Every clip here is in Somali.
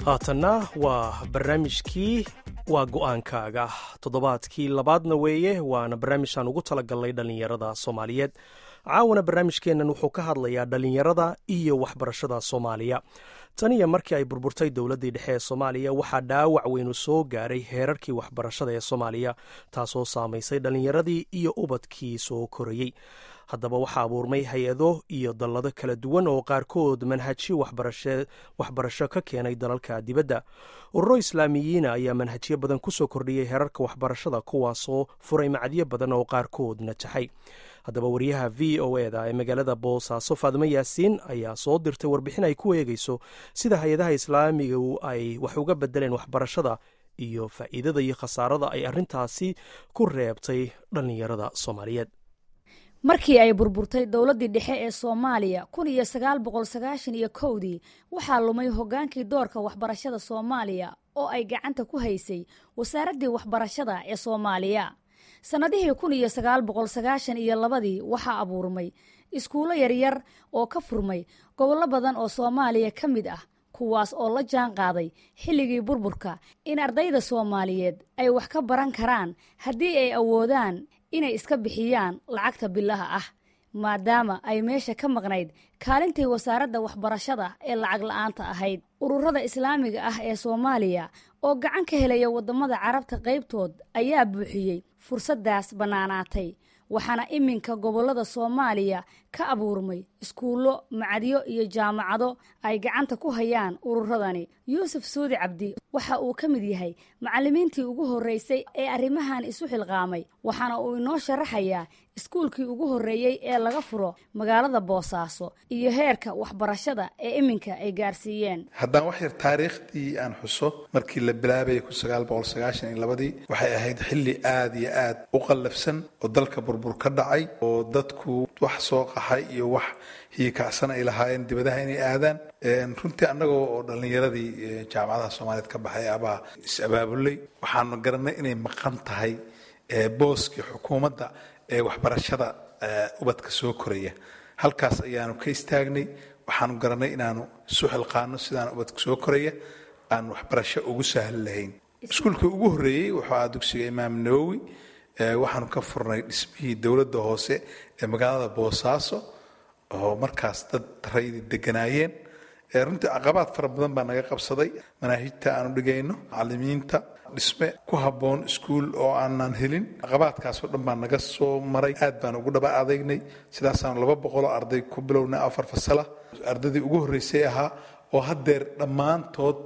haatanna waa barnaamijkii waa go'aankaaga toddobaadkii labaadna weeye waana barnaamijaan ugu talagalnay dhallinyarada soomaaliyeed caawana barnaamijkeennan wuxuu ka hadlayaa dhallinyarada iyo waxbarashada soomaaliya taniyo markii ay burburtay dowladdii dhexe ee soomaaliya waxaa dhaawac weynu soo gaaray heerarkii waxbarashada ee soomaaliya taasoo saamaysay dhallinyaradii iyo ubadkii soo korayey haddaba waxaa abuurmay hay-ado iyo dallado kala duwan oo qaarkood manhajyo waxbarasho ka keenay dalalka dibadda ururo islaamiyiina ayaa manhajyo badan ku soo kordhiyey heerarka waxbarashada kuwaasoo furay macadyo badan oo qaarkood najaxay haddaba wariyaha v o e da ee magaalada boosaaso faadimo yaasiin ayaa soo dirtay warbixin ay ku eegeyso sida hay-adaha islaamigu ay wax uga bedeleen waxbarashada iyo faa'iidada iyo khasaarada ay arrintaasi ku reebtay dhallinyarada soomaaliyeed markii ay burburtay dowladdii dhexe ee soomaaliya kun iyo sagaal boqol sagaashan iyo kowdii waxaa lumay hoggaankii doorka waxbarashada soomaaliya oo ay gacanta ku haysay wasaaraddii waxbarashada ee soomaaliya sannadihii kun iyo sagaal boqol sagaashan iyo labadii waxaa abuurmay iskuullo yaryar oo ka furmay gobollo badan oo soomaaliya ka mid ah kuwaas oo la jaan qaaday xilligii burburka in ardayda soomaaliyeed ay wax ka baran karaan haddii ay awoodaan inay iska bixiyaan lacagta bilaha ah maadaama ay meesha ka maqnayd kaalintii wasaaradda waxbarashada ee lacag la'aanta ahayd ururada islaamiga ah ee soomaaliya oo gacan ka helaya waddamada carabta qaybtood ayaa buuxiyey fursaddaas bannaanaatay waxaana iminka gobollada soomaaliya ka abuurmay iskuullo macadyo iyo jaamacado ay gacanta ku hayaan ururadani yuusuf suudi cabdi waxa uu ka mid yahay macallimiintii ugu horreysay ee arrimahan isu xilqaamay waxaana uu inoo sharaxayaa iskuulkii ugu horreeyey ee laga furo magaalada boosaaso iyo heerka waxbarashada ee iminka ay gaarsiiyeen haddaan wax yar taariikhdii aan xuso markii la bilaabayay kun sagaal boqol sagaashan iyo labadii waxay ahayd xilli aad iyo aad u qallafsan oo dalka burbur ka dhacay oo dadku wax soo qaxay iyo wax hiyikacsan ay lahaayeen dibadaha inay aadaan runtii annagoo oo dhallinyaradii jaamacadaha soomaaliyeed ka baxay abaa is-abaabulay waxaanu garanay inay maqan tahay booskii xukuumadda ee waxbarashada ubadka soo koraya halkaas ayaanu ka istaagnay waxaanu garanay inaanu isu xilqaano sidaan ubadka soo koraya aan waxbarasho ugu sahli lahayn iskuulkii ugu horreeyey wuxuu ahaa dugsiga imaam nawowi waxaanu ka furnay dhismihii dowladda hoose ee magaalada boosaaso oo markaas dad raydi deganaayeen runtii caqabaad fara badan baa naga qabsaday manaahijta aanu dhigayno macalimiinta dhisme ku habboon iskuul oo aanan helin caqabaadkaasoo dhan baa naga soo maray aad baan ugu dhaba adeegnay sidaasaanu laba boqoloo arday ku bilownay afar fasala ardaydii ugu horreysay ahaa oo haddeer dhammaantood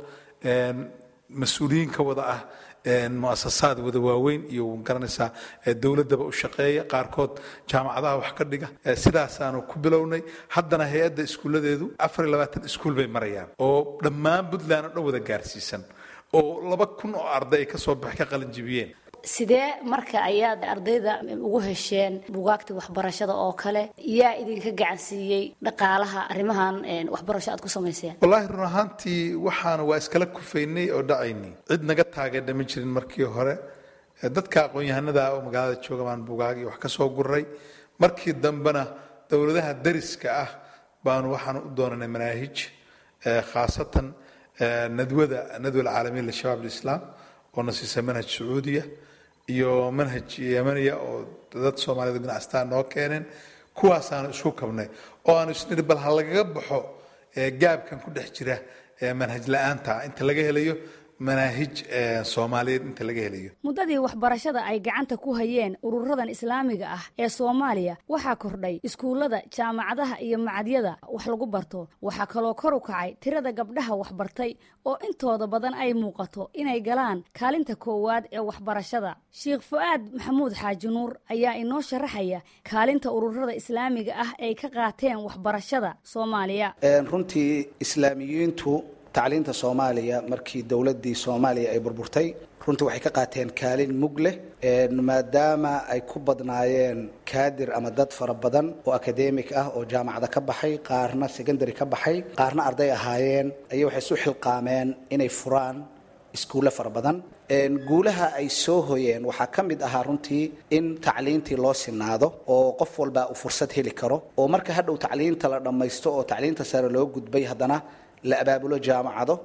mas-uuliyiin ka wada ah muasasaad wada waaweyn iyo garanaysaa dowladaba u shaqeeya qaarkood jaamacadaha wax ka dhiga sidaasaanu ku bilownay haddana hay-adda iskuulladeedu afar iyo labaatan iskuul bay marayaan oo dhammaan puntland oo dhan wada gaarsiisan oo laba kun oo arday ay kasoo bax ka qalinjibiyeen sidee marka ayaad ardayda ugu hesheen bugaagta waxbarashada oo kale yaa idinka gacansiiyey dhaqaalaha arrimahan waxbarasho aad ku samayseen wallaahi run ahaantii waxaana waa iskala kufaynay oo dhacaynay cid naga taageerdha ma jirin markii hore dadka aqoon-yahanada oo magaalada jooga baan bugaagii wax ka soo guray markii dambena dowladaha dariska ah baanu waxaan u doonanay manaahij khaasatan nadwada nadwa alcaalamiin lishabaab alislaam oo na siisa manhaj sacuudiya iyo manhaj yemaniya oo dad soomaaliyed ganacsataa noo keeneen kuwaasaanu isku kabnay oo aanu isniri bal ha lagaga baxo gaabkan ku dhex jira manhaj la-aanta inta laga helayo manaahij soomaaliyeed inta laga helayo muddadii waxbarashada ay gacanta ku hayeen ururadan islaamiga ah ee soomaaliya waxaa kordhay iskuullada jaamacadaha iyo macadyada wax lagu barto waxaa kaloo kor u kacay tirada gabdhaha waxbartay oo intooda badan ay muuqato inay galaan kaalinta koowaad ee waxbarashada sheikh fu-aad maxamuud xaaji nuur ayaa inoo sharaxaya kaalinta ururada islaamiga ah ay ka qaateen waxbarashada soomaaliya runtii islaamiyiintu tacliinta soomaaliya markii dowladdii soomaaliya ay burburtay runtii waxay ka qaateen kaalin mug leh maadaama ay ku badnaayeen kaadir ama dad fara badan oo akademik ah oo jaamacada ka baxay qaarna secondary ka baxay qaarna arday ahaayeen ayay waxay isu xilqaameen inay furaan iskuulle fara badan guulaha ay soo hoyeen waxaa ka mid ahaa runtii in tacliintii loo sinaado oo qof walba uu fursad heli karo oo marka hadhow tacliinta la dhammaysto oo tacliinta sare loo gudbay haddana la abaabulo jaamacado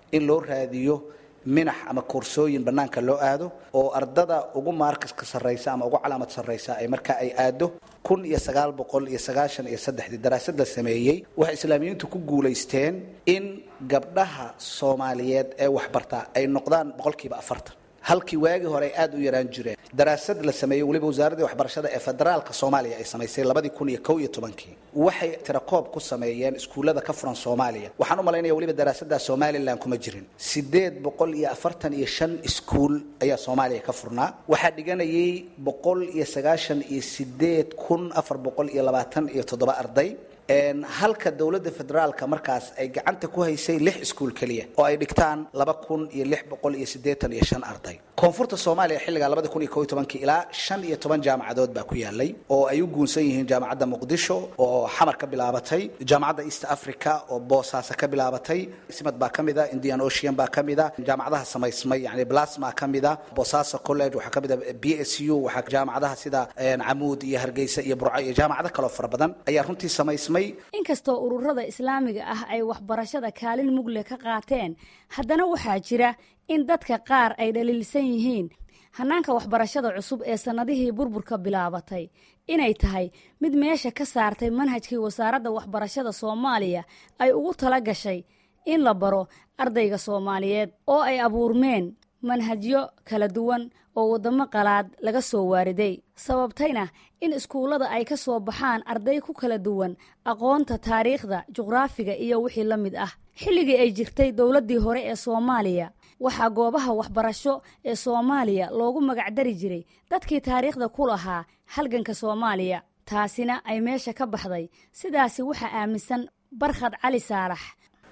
in loo raadiyo minax ama koorsooyin bannaanka loo aado oo ardada ugu maarkaska sarraysa ama ugu calaamad sarraysa ay markaa ay aado kun iyo sagaal boqol iyo sagaashan iyo saddexdii daraasad la sameeyey waxay islaamiyiintu ku guulaysteen in gabdhaha soomaaliyeed ee waxbartaa ay noqdaan boqolkiiba afartan halkii waagii hore ay aada u yaraan jireen daraasad la sameeyey weliba wasaaraddii waxbarashada ee federaalka soomaaliya ay samaysay labadii kun iyo kow iyo tobankii waxay tirakoob ku sameeyeen iskuullada ka furan soomaaliya waxaan u malaynaya weliba daraasaddaa somalilan kuma jirin siddeed boqol iyo afartan iyo shan iskuul ayaa soomaaliya ka furnaa waxaa dhiganayay boqol iyo sagaashan iyo sideed kun afar boqol iyo labaatan iyo toddoba arday halka dowladda federaalka markaas ay gacanta ku haysay lix iskuul keliya oo ay dhigtaan laba kun iyo lix boqol iyo siddeetan iyo shan arday koonfurta soomaaliya xilligaa labada kun iyo kow iyo tobankii ilaa shan iyo toban jaamacadood baa ku yaalay oo ay u guunsan yihiin jaamacadda muqdisho oo xamar ka bilaabatay jaamacadda east africa oo boosaaso ka bilaabatay simad baa ka mida indian ocean baa ka mida jaamacadaha samaysmay yani blasma ka mida boosaaso college waxaa ka mida b s u waxaa jaamacadaha sida camuud iyo hargeysa iyo burco iyo jaamacado kaloo fara badan ayaa runtii samaysmay inkastoo ururada islaamiga ah ay waxbarashada kaalin mugle ka qaateen haddana waxaa jira in dadka qaar ay dhaliilsan yihiin hannaanka waxbarashada cusub ee sannadihii burburka bilaabatay inay tahay mid meesha ka saartay manhajkii wasaaradda waxbarashada soomaaliya ay ugu tala gashay in la baro ardayga soomaaliyeed oo ay abuurmeen manhajyo kala duwan oo waddamo qalaad laga soo waariday sababtayna in iskuullada ay ka soo baxaan arday ku kala duwan aqoonta taariikhda juqraafiga iyo wixii la mid ah xilligii ay jirtay dowladdii hore ee soomaaliya waxaa goobaha waxbarasho ee soomaaliya loogu magacdari jiray dadkii taariikhda ku lahaa halganka soomaaliya taasina ay meesha ka baxday sidaasi waxaa aaminsan barkhad cali saalax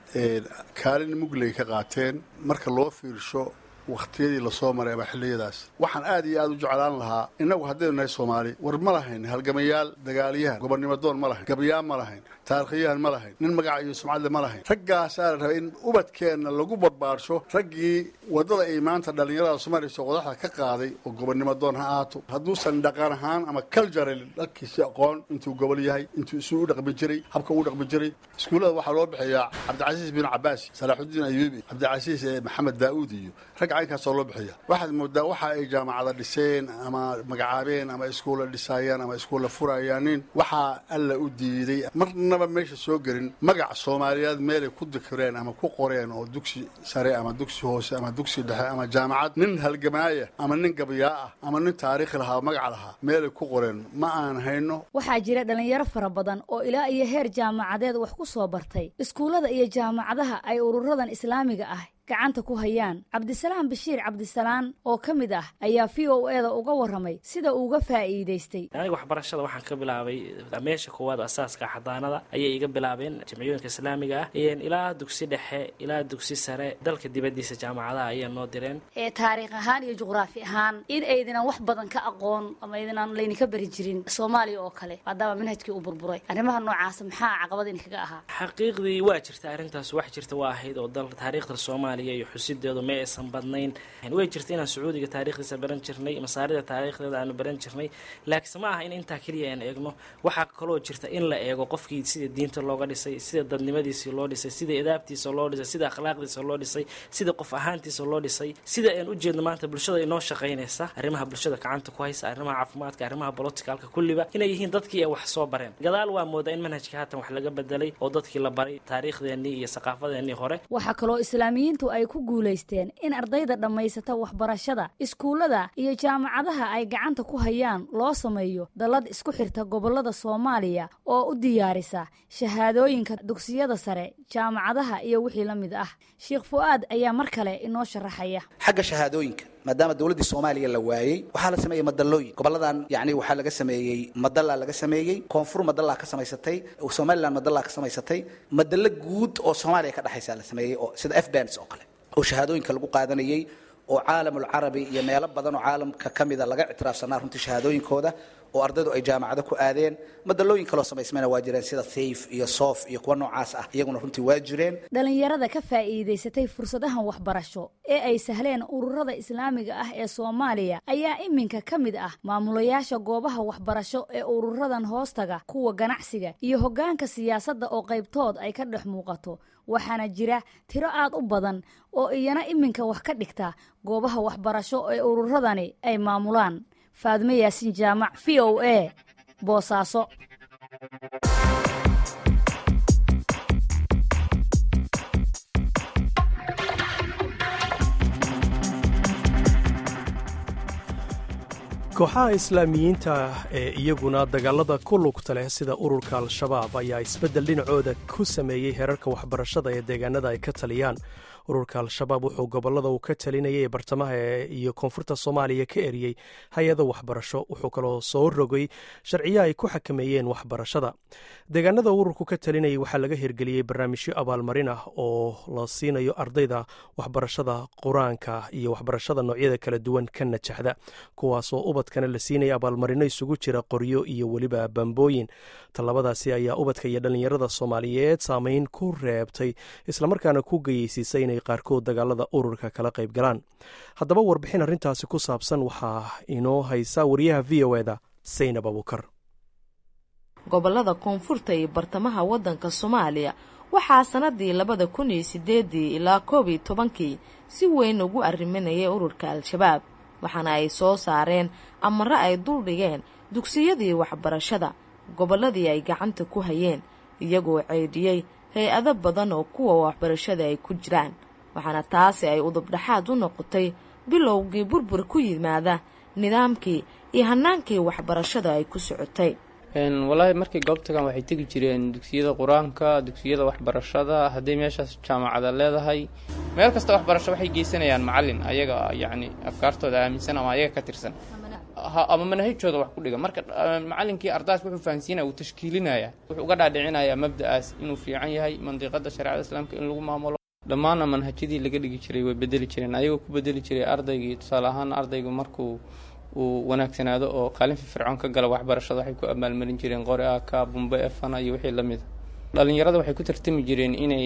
kaalin mugley ka qaateen marka loo fiirsho wakhtiyadii lasoo maray ama xilliyadaas waxaan aad iyo aad u jeclaan lahaa innagu haddaynu nahay soomaali war ma lahayn halgamayaal dagaalyahan gobonnimadoon ma lahayn gabayaan ma lahayn taarikhyahan ma lahayn nin magaca iyo sumcadle ma lahayn raggaasaa la rabay in ubadkeenna lagu barbaarsho raggii waddada ay maanta dhallinyarada soomaaliya soo qodaxda ka qaaday oo gobonnimadoon ha ahaato hadduusan dhaqan ahaan ama cultural dhalkiisi aqoon intuu gobol yahay intuu isuu u dhaqmi jiray habka uu dhaqmi jiray iskuullada waxaa loo bixiyaa cabdicasiis bin cabaasi salaaxudiin ayuubi cabdicasiis maxamed daa'uud iyo rag caynkaasoo loo bixiya waxaad moodaa waxa ay jaamacada dhiseen ama magacaabeen ama iskuulla dhisaayaan ama iskuulla furayaanin waxaa alla u diiday marnaba meesha soo gelin magac soomaaliyeed meelay ku dikireen ama ku qoreen oo dugsi sare ama dugsi hoose ama dugsi dhexe ama jaamacad nin halgamaaya ama nin gabayaa ah ama nin taariikhi lahaa magac lahaa meelay ku qoreen ma aan hayno waxaa jira dhallinyaro fara badan oo ilaa iyo heer jaamacadeed wax ku soo bartay iskuullada iyo jaamacadaha ay ururadan islaamiga ah gacanta ku hayaan cabdisalaam bashiir cabdisalaan oo ka mid ah ayaa v o eda uga warramay sida uuga faa'iidaystay aniga waxbarashada waxaan ka bilaabay meesha koowaad asaaska xadaanada ayay iga bilaabeen jamciyooyinka islaamiga ah ilaa dugsi dhexe ilaa dugsi sare dalka dibadiisa jaamacadaha ayaa noo direen ee taariikh ahaan iyo juqraafi ahaan in aydinan wax badan ka aqoon ama aydinan laydinka bari jirin soomaaliya oo kale maadaama manhajkii uu burburay arrimaha noocaasa maxaa caqabad idinkaga ahaa xaqiiqdii waa jirta arrintaas wax jirta waa ahayd oo dal taariikhda soomaaliya iyo xusideedu ma aysan badnayn way jirta inaan sacuudiga taarikhdiisa baran jirnay masaarida taariikhdeeda aanu baran jirnay laakiinse ma aha in intaa keliya aan eegno waxaa kaloo jirta in la eego qofkii sida diinta looga dhisay sida dadnimadiisii loo dhisay sida idaabtiisa loo dhisay sida akhlaaqdiisa loo dhisay sida qof ahaantiisa loo dhisay sida aan ujeedno maanta bulshada inoo shaqaynaysa arrimaha bulshada gacanta ku haysa arrimaha caafimaadka arrimaha boloticalka kulliba inay yihiin dadkii ay wax soo bareen gadaal waa moodaa in manhajka haatan wax laga bedelay oo dadkii la baray taariikhdeenii iyo saqaafadeennii hore waxaa kaloo islaamiyiintu ay ku guulaysteen in ardayda dhammaysata waxbarashada iskuullada iyo jaamacadaha ay gacanta ku hayaan loo sameeyo dallad isku xirta gobollada soomaaliya oo u diyaarisa shahaadooyinka dugsiyada sare jaamacadaha iyo wixii la mid ah sheekh fu'aad ayaa mar kale inoo sharaxaya xagga shahaadooyinka maadaama dowladdii soomaaliya la waayey waxaa la sameeyey madallooyin goboladan yani waxaa laga sameeyey madalla laga sameeyey koonfur madallaa ka samaysatay somalilan madallaa ka samaysatay madallo guud oo soomaaliya ka dhexaysa la sameeyey oo sida f bans oo kale oo shahaadooyinka lagu qaadanayey oo caalamulcarabi iyo meelo badan oo caalamka ka mida laga ictiraafsanaa runtii shahaadooyinkooda oo ardaydu ay jaamacado ku aadeen madalooyin kaloo samaysmayna waa jireen sida thayf iyo soof iyo kuwa noocaas ah iyaguna runtii waa jireen dhalinyarada ka faa'iidaysatay fursadahan waxbarasho ee ay sahleen ururada islaamiga ah ee soomaaliya ayaa iminka ka mid ah maamulayaasha goobaha waxbarasho ee ururadan hoostaga kuwa ganacsiga iyo hoggaanka siyaasadda oo qaybtood ay ka dhex muuqato waxaana jira tiro aad u badan oo iyana iminka wax ka dhigta goobaha waxbarasho ee ururadani ay maamulaan faadme yaasin jaamac v o a boosaaso kooxaha islaamiyiinta ee iyaguna dagaalada ku lugta leh sida ururka al-shabaab ayaa isbeddel dhinacooda ku sameeyey heerarka waxbarashada ee deegaanada ay ka taliyaan ururka al-shabaab wuxuu gobollada uu ka talinayay ee bartamaha iyo koonfurta soomaaliya ka eriyey hay-ado waxbarasho wuxuu kaloo soo rogay sharciyo ay ku xakameeyeen waxbarashada deegaanada ururku ka talinayay waxaa laga hirgeliyey barnaamijyo abaalmarin ah oo la siinayo ardayda waxbarashada qur-aanka iyo waxbarashada noocyada kala duwan ka najaxda kuwaasoo ubadkana la siinaya abaalmarino isugu jira qoryo iyo weliba bambooyin tallabadaasi ayaa ubadka iyo dhallinyarada soomaaliyeed saameyn ku reebtay islamarkaana ku geyeysiisay inay qaarkood dagaalada ururka kala qayb galaan haddaba warbixin arrintaasi ku saabsan waxaa inoo haysa wariyaha v o eda saynab abuukar gobolada koonfurta iyo bartamaha waddanka soomaaliya waxaa sannadii labada kun iyo sideedii ilaa koob iyo tobankii si weyn ugu arriminayay ururka al-shabaab waxaana ay soo saareen amare ay duldhigeen dugsiyadii waxbarashada gobolladii ay gacanta ku hayeen iyagoo ceydhiyey hay-ado badan oo kuwa waxbarashada ay ku jiraan waxaana taasi ay udubdhaxaad u noqotay bilowgii burbur ku yimaada nidaamkii iyo hanaankii waxbarashada ay ku socotay walaahi markay goobtagan waxay tegi jireen dugsiyada qur-aanka dugsiyada waxbarashada hadday meeshaas jaamacada leedahay meel kasta waxbarasho waxay geysanayaan macalin ayaga yacni afkaartooda aaminsan ama ayaga ka tirsan ama manahajooda wax ku dhiga marka macalinkii ardaas wuxuu fahansiinaya uu tashkiilinaya wuxuu uga dhaadhicinayaa mabda'aas inuu fiican yahay mandiqada shareecada islaamka in lagu maamulo dhammaanna manhajyadii laga dhigi jiray way bedeli jireen ayagoo ku bedeli jiray ardaygii tusaale ahaan ardaygu markuu uu wanaagsanaado oo kaalin firfircoon ka gala waxbarashada waxay ku abaalmarin jireen qori aka bumbe efana iyo wixii lamida dhalinyarada waxay ku tartami jireen inay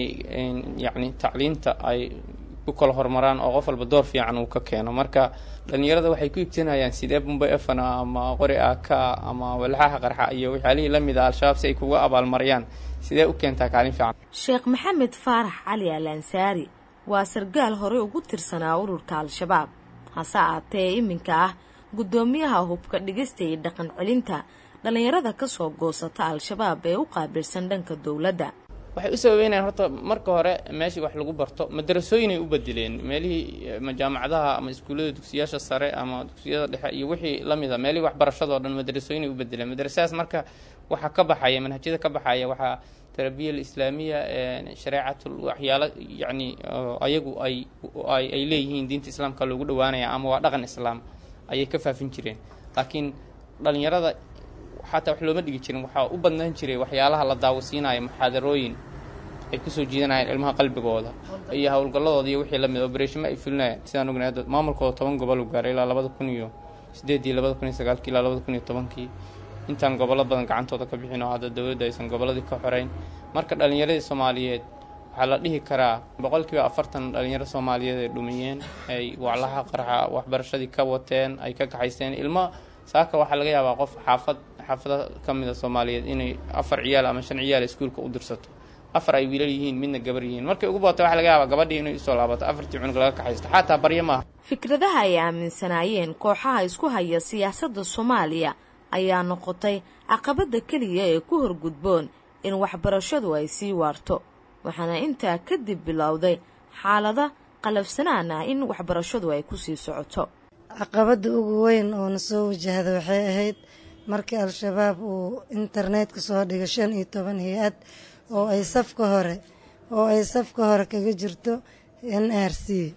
yacni tacliinta ay ku kala horumaraan oo qof walba door fiican uu ka keeno marka dhalinyarada waxay ku ibsanayaan sidee bumbe efana ama qori aka ama walxaha qarxa iyo waxyaalihii lamid a al-shabaab si ay kuga abaalmariyaan sidee u keentaa kaalin fiican sheekh maxamed faarax cali al ansaari waa sargaal horey ugu tirsanaa ururka al-shabaab hase aatee iminka ah guddoomiyaha hubka dhigista iyo dhaqan celinta dhallinyarada ka soo goosata al-shabaab ee u qaabilsan dhanka dowladda waxay u sababeynayaan horta marka hore meeshii wax lagu barto madarasooyinay u bedeleen meelihii jaamacadaha ama iskuullada dugsiyaasha sare ama dugsiyada dhexe iyo wixii lamida meelihii waxbarashadao dhan madarasooyinay u bedeleen madarasadaas marka waxaa ka baxaya manhajyada ka baxaya waxaa tarabiya alislaamiya shareecatul waxyaalo yacni ayagu ay ay leeyihiin diinta islaamka loogu dhawaanaya ama waa dhaqan islaam ayay ka faafin jireen laakiin dhalinyarada xataa wax looma dhigi jirin waxaa u badnaan jiray waxyaalaha la daawasiinayo muxaadarooyin ay kusoo jiidanayeen ilmaha qalbigooda iyo howlgalladooda iyo wixii lamid obereshima ay fulinayaan sidaan ognahay hadda maamulkooda toban gobol u gaaray ilaa labada kun iyo sideedii labada kun iyo sagaalkii ilaa labada kun iyo tobankii intaan gobollo badan gacantooda ka bixin oo hadda dowladda aysan gobolladii ka xoreyn marka dhallinyaradii soomaaliyeed waxaa la dhihi karaa boqolkiiba afartan dhalinyaro soomaaliyeed ay dhumiyeen ay waclaha qarxa waxbarashadii ka wateen ay ka kaxaysteen ilmo saaka waxaa laga yaabaa qof xaafad xaafada ka mida soomaaliyeed inay afar ciyaal ama shan ciyaal iskuulka u dirsato afar ay wiilal yihiin midna gabar yihiin markay ugu baata waxa laga yaabaa gabadhii inay usoo laabato afartii cunug laga kaxaysto xataa baryo maaha fikradaha ay aaminsanaayeen kooxaha isku haya siyaasadda soomaaliya ayaa noqotay caqabadda keliya ee ku horgudboon in waxbarashadu ay sii waarto waxaana intaa kadib bilowday xaalada qalafsanaan ah in waxbarashadu ay ku sii socoto caqabadda ugu weyn oo na soo wajahda waxay ahayd markii al-shabaab uu internetka soo dhigo shan iyo toban hay-ad oo ay safka hore oo ay safka hore kaga jirto n r c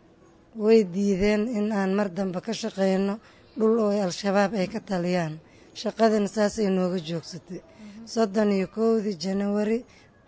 way diideen in aan mar dambe ka shaqeyno dhul oo al-shabaab ay ka taliyaan shaqadana saasay nooga joogsatay soddon iyo kowdii janawari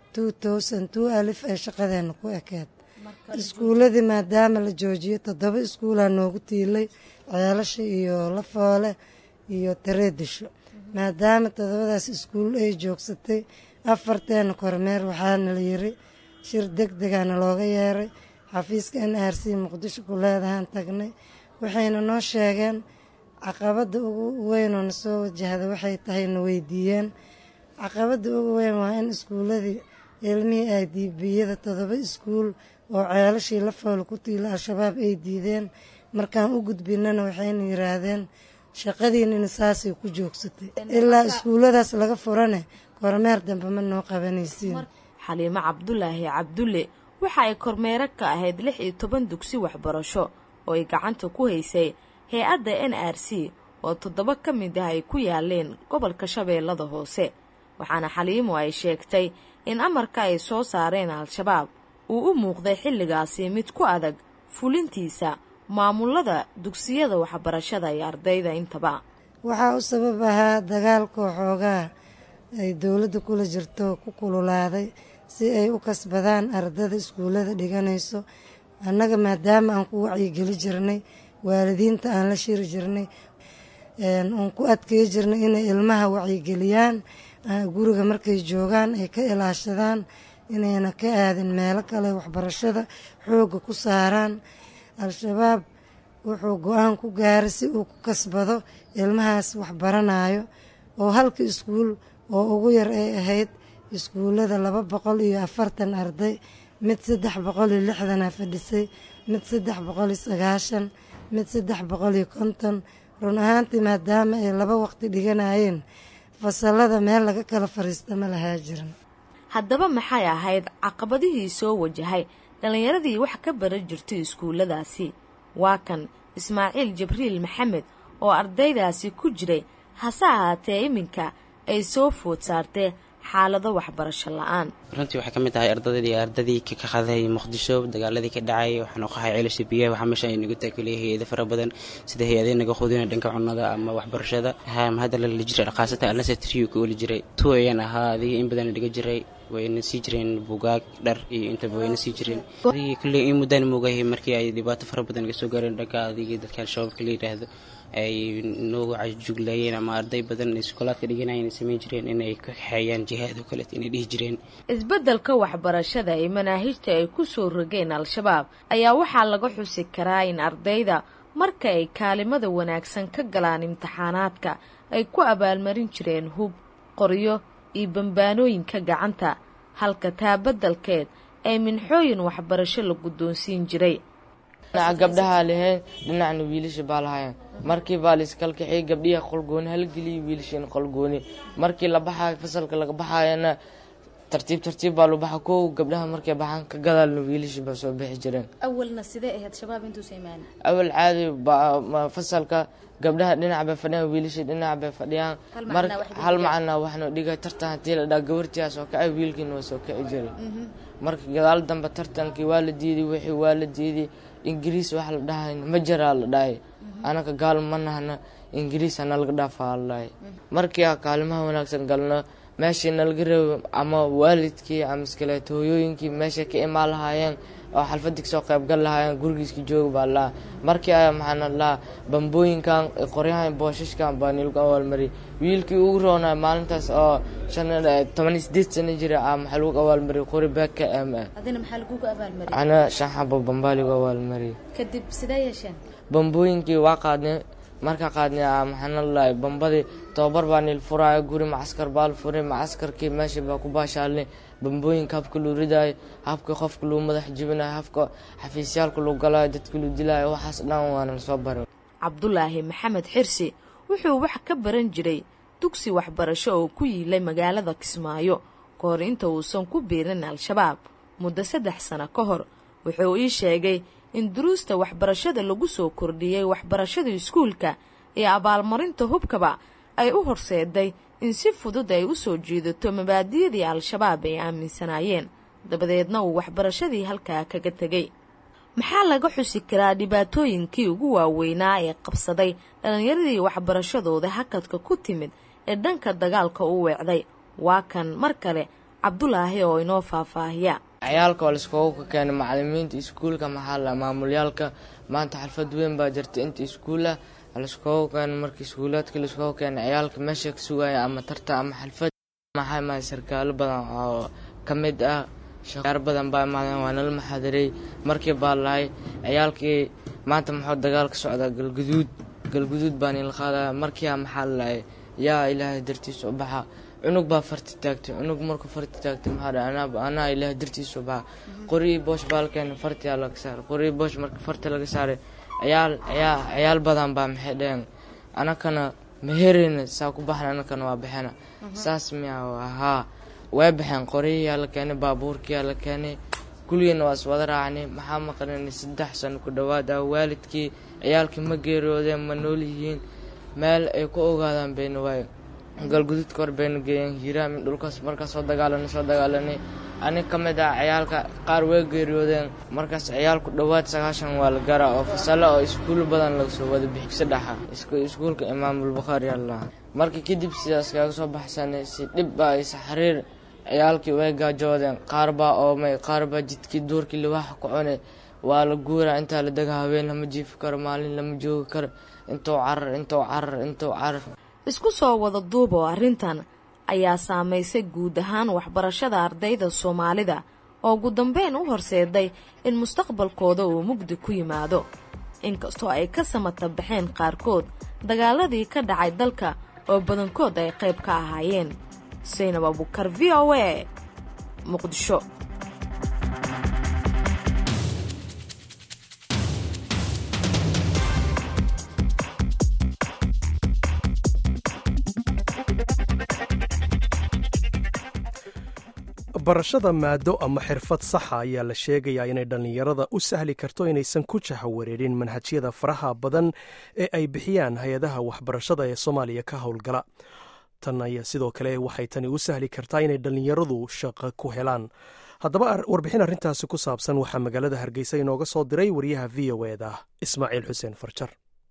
alif ee shaqadeena ku ekeed iskuuladii maadaama la joojiyey toddoba iskuulaa noogu tiilay ceelasha iyo lafoole iyo tareedisho maadaama toddobadaas iskuul ay joogsatay afarteena kormeer waxaana la yiri shir deg degaana looga yeeray xafiiska n r c muqdisho ku leedahaan tagnay waxayna noo sheegeen caqabadda ugu weynoo na soo wajahda waxay tahay na weydiiyeen caqabadda ugu weyn waa in iskuuladii ilmihii ay diibiyada toddoba iskuul oo ceelashii la fool ku tiila al-shabaab ay diideen markaan u gudbinana waxayna yiraahdeen shaqadiinina saasay ku joogsatay ilaa iskuulladaas laga furane kormeer dambe ma noo qabanaysiin xaliimo cabdulaahi cabdulle waxa ay kormeero ka ahayd lix iyo toban dugsi waxbarasho oo ay gacanta ku haysay hay-adda n r c oo toddoba ka mid ah ay ku yaaleen gobolka shabeellada hoose waxaana xaliimo ay sheegtay in amarka ay soo saareen al-shabaab uu u muuqday xilligaasi mid ku adag fulintiisa maamulada dugsiyada waxbarashada iyo ardayda intaba waxaa u sabab ahaa dagaalka xoogaa ay dowladda kula jirto ku kululaaday si ay u kasbadaan ardada iskuullada dhiganayso annaga maadaama aan ku wacyigeli jirnay waalidiinta aan la shiri jirnay aan ku adkey jirnay inay ilmaha wacyigeliyaan guriga markay joogaan ay ka ilaashadaan inayna ka aadin meelo kale waxbarashada xoogga ku saaraan al-shabaab wuxuu go-aan ku gaaray si uu ku kasbado ilmahaas waxbaranayo oo halka iskuul oo ugu yar ay ahayd iskuullada laba boqol iyo afartan arday mid saddex boqol iyo lixdana fadhisay mid saddex boqol iyo sagaashan mid saddex boqol iyo konton run ahaantii maadaama ay laba waqti dhiganayeen fasalada meel laga kala fariista ma lahaa jiran haddaba maxay ahayd caqabadihii soo wajahay dhallinyaradii wax ka baran jirtay iskuulladaasi waa kan ismaaciil jibriil maxamed oo ardaydaasi ku jiray hase ahaatee iminka ay soo food saartee xaalado waxbarasho la-aan runtii waxay ka mid tahay ardaydii ardadii ka qaday muqdisho dagaaladii ka dhacay waxaan qahay ceelasha biyaha waxaa meesha ay nagu taakaliya hay-ado fara badan sida hay-adii naga qudina dhanka cunnada ama waxbarashada hadda lala jiray khaasatan alnasa triyu ka oli jiray tu ayaan ahaa adiga in badan dhiga jiray wayna sii jireen bugaag dhar iyo intaba wayna sii jireen adigii kulley in muddaan moogahay markii ay dhibaato fara badan iga soo gaareen dhanka adigii dadka al-shabaabka la yidhaahdo ay noogu cajuglayeen ama arday badan iskoolaadka dhiganayeen ay samayn jireen inay ka kaxeeyaan jihaad oo kaleet inay dhihi jireen isbeddelka waxbarashada ee manaahijta ay ku soo rogeen al-shabaab ayaa waxaa laga xusi karaa in ardayda marka ay kaalimada wanaagsan ka galaan imtixaanaadka ay ku abaalmarin jireen hub qoryo iyo bambaanooyinka gacanta halka taa beddelkeed ay minxooyin waxbarasho la guddoonsiin jiray dhinaca gabdhahaa lahayn dhinacna wiilasha baa lahaayeen markii baa laiskala gabdhiha qolgooni halgeliya wiilashiina qolgooni markii la baxaayo fasalka laga baxaayana tartiib tartiib baa lu baxa kow gabdhaha markay baxaan ka gadaalna wiilasha baa soo bixi jireen awalna sidee ahayd shabaab intuusa imaanin awal caadi fasalka gabdhaha dhinac bay fadhiyaan wiilasha dhinac bay fadhiyaan hal macana waxna dhiga tartan hadii la dhaa gabartiyaa soo kacay wiilkiina waa soo kici jiray marka gadaal dambe tartankii waa la diiday wixii waa la diiday ingiriis wax la dhahay ma jiraa la dhahay anaka gaal ma nahna ingiriis hana laga dhaafaa la dhahay markii a kaalimaha wanaagsan galno meeshii nalaga reebo ama waalidkii ama iskaleeto hooyooyinkii meeshay ka imaan lahaayeen oo xalfadii kasoo qaybgal lahaayeen gurigiiska jooga baa lahaa markii a maxaana lahaa bambooyinkan qoryahan boosashkan baa nilagu abaalmariyay wiilkii ugu roonaa maalintaas oo toban iyo sideed sano jira a maxaa lagu abaalmariyay qori baaka m ah adina maxaa lagugu abaalmariyay ana shan xabo bambaa lagu abaalmariyay kadib sidee yeesheen bambooyinkii waa qaadnay markaa qaadnay a maxaana lalahay bambadii tobabar baa nil furaayo guri macaskar baa la furay macaskarkii meesha baa ku baashaalnay bambooyinka habka loo ridaayo habka qofka loo madax jibinayo habka xafiisyaalka loo galaayo dadka loo dilaayo waxaas dhan waana lasoo baray cabdulaahi maxamed xirsi wuxuu wax ka baran jiray dugsi waxbarasho oo ku yiilay magaalada kismaayo ka hor inta uusan ku biirin al-shabaab muddo saddex sano ka hor wuxuu ii sheegay in duruusta waxbarashada lagu soo kordhiyey waxbarashada iskuulka iyo abaalmarinta hubkaba ay u horseeday in si fudud ay u soo jiidato mabaadiyadii al-shabaab ay aaminsanaayeen dabadeedna uu waxbarashadii halkaa kaga tegey maxaa laga xusi karaa dhibaatooyinkii ugu waaweynaa ee qabsaday dhallinyaradii waxbarashadooda hakadka ku timid ee dhanka dagaalka u weecday waa kan mar kale cabdulaahi oo inoo faahfaahiya cayaalka oo laiskugu ka keenay macalimiinta iskuulka maxaa la maamulyaalka maanta xalfad weyn baa jirta inta iskuulah laiskugu keeno markii iskuulaadka laiskugu keeno ciyaalka meesha ka sugaya ama tarta ama xalfad maxaa imaada sarkaalo badan oo ka mid ah shaqaar badan baa imaadeen waa nala maxaadiray markii baa lahay ciyaalkii maanta muxuu dagaal ka socdaa galguduud galguduud baa niila qaadaya markiia maxaa lalahay yaa ilaahay dartiisa u baxa cunug baa farti taagtay cunug markuu farti taagtay maxaa dhahay anaa ilaahay dartiisa u baxa qorii boosh baa la keenay fartiyaa laga saaray qorii boosh marka farti laga saaray ciyaal ciyaa ciyaal badan baa maxay dheheen anakana mahereyna saa ku baxna anakana waa baxena saas miya haa way baxeen qoriyayaa la keenay baabuurkiyaa la keenay kuligeena waa is wada raacnay maxaa maqnanay saddex sano ku dhowaad ah waalidkii ciyaalkii ma geeriyoodeen ma nool yihiin meel ay ku ogaadaan bayna waay galguduudka hor bayna geeyeen hiiraamin dhulkaas markaas soo dagaalanay soo dagaalanay anig ka mid ah ciyaalka qaar way geeriyoodeen markaas ciyaalku dhowaad sagaashan waa la garaa oo fasalo oo iskuul badan laga soo wada bixi saddexa iskuulka imaamulbukhaari allah markii kadib sidaas kaga soo baxsanay si dhib baa isa xiriir ciyaalkii way gaajoodeen qaar baa oomay qaar baa jidkii duurkii liwaaxa ku cunay waa la guuraa intaa la dega habeen lama jiifi karo maalin lama joogi karo intuu carar intuu carar intuu carar isku soo wada duub oo arrintan ayaa saamaysay guud ahaan waxbarashada ardayda soomaalida oo ugu dambeyn u horseeday in mustaqbalkooda uu mugdi ku yimaado inkastoo ay ka samata baxeen qaarkood dagaaladii ka dhacay dalka oo badankood ay qayb ka ahaayeen saynab abukar v o a muqdisho barashada maado ama xirfad saxa ayaa la sheegayaa inay dhallinyarada u sahli karto inaysan ku jahawareerin manhajyada faraha badan ee ay bixiyaan hay-adaha waxbarashada ee soomaaliya ka howlgala tan ayaa sidoo kale waxay tani u sahli kartaa inay dhallinyaradu shaqo ku helaan haddaba warbixin arrintaasi ku saabsan waxaa magaalada hargeysa inooga soo diray wariyaha v o eda ismaaciil xuseen farjar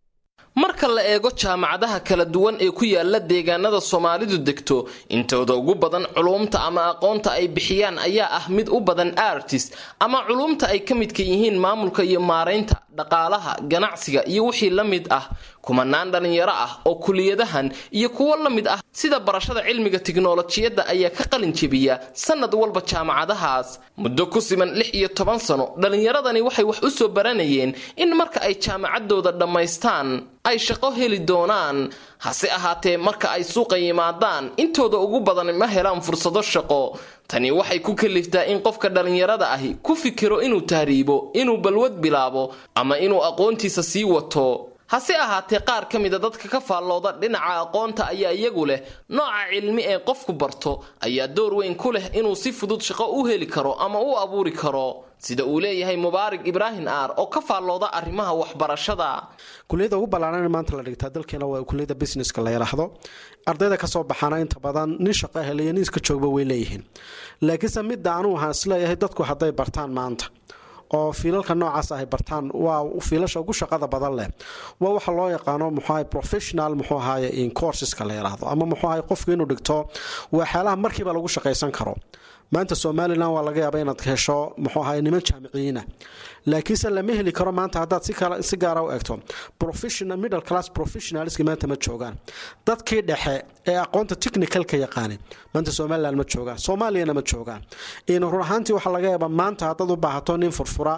marka la eego jaamacadaha kala duwan ee ku yaala deegaanada soomaalidu degto intooda ugu badan culuumta ama aqoonta ay bixiyaan ayaa ah mid u badan artist ama culuumta ay ka midka yihiin maamulka iyo maaraynta dhaqaalaha ganacsiga iyo wixii la mid ah kumanaan dhallinyaro ah oo kuliyadahan iyo kuwo la mid ah sida barashada cilmiga tiknolojiyadda ayaa ka qalin jebiya sanad walba jaamacadahaas muddo ku siman lix iyo toban sano dhallinyaradani waxay wax u soo baranayeen in marka ay jaamacadooda dhammaystaan ay shaqo heli doonaan hase ahaatee marka ay suuqa yimaadaan intooda ugu badan ma helaan fursado shaqo tani waxay ku kaliftaa in qofka dhallinyarada ahi ku fikiro inuu tahriibo inuu balwad bilaabo ama inuu aqoontiisa sii wato hase ahaatee qaar ka mida dadka ka faallooda dhinaca aqoonta ayaa iyagu leh nooca cilmi ee qofku barto ayaa door weyn ku leh inuu si fudud shaqo u heli karo ama u abuuri karo sida uu leeyahay mubaarig ibraahim aar oo ka faallooda arrimaha waxbarashada kuliyada ugu ballaaran maanta la dhigtaa dalkeena waa kuliyada businesska la yidhaahdo ardayda kasoo baxaana inta badan nin shaqo heliyo nin iska joogba way leeyihiin laakiinse midda anuu waxaan isleeyahay dadku hadday bartaan maanta oo fiilalka noocaas ay bartaan waa fiilasha ugu shaqada badan leh waa waxa loo yaqaano muxuaha professional muxuu ahaye in courseska la yidhaahdo ama muxuu ahay qofku inuu dhigto waxyaalaha markiiba lagu shaqaysan karo maanta somalilan waa laga yaaba inaad hesho muxuu ahay niman jaamiciyiina laakiinse lama heli karo maanta haddaad si gaara u eegto professional middle class professionalski maanta ma joogaan dadkii dhexe ee aqoonta technicalka yaqaanay maanta somalilan ma joogaan soomaaliyana ma joogaan run ahaantii waxaa laga yaaba maanta haddaad u baahato nin furfura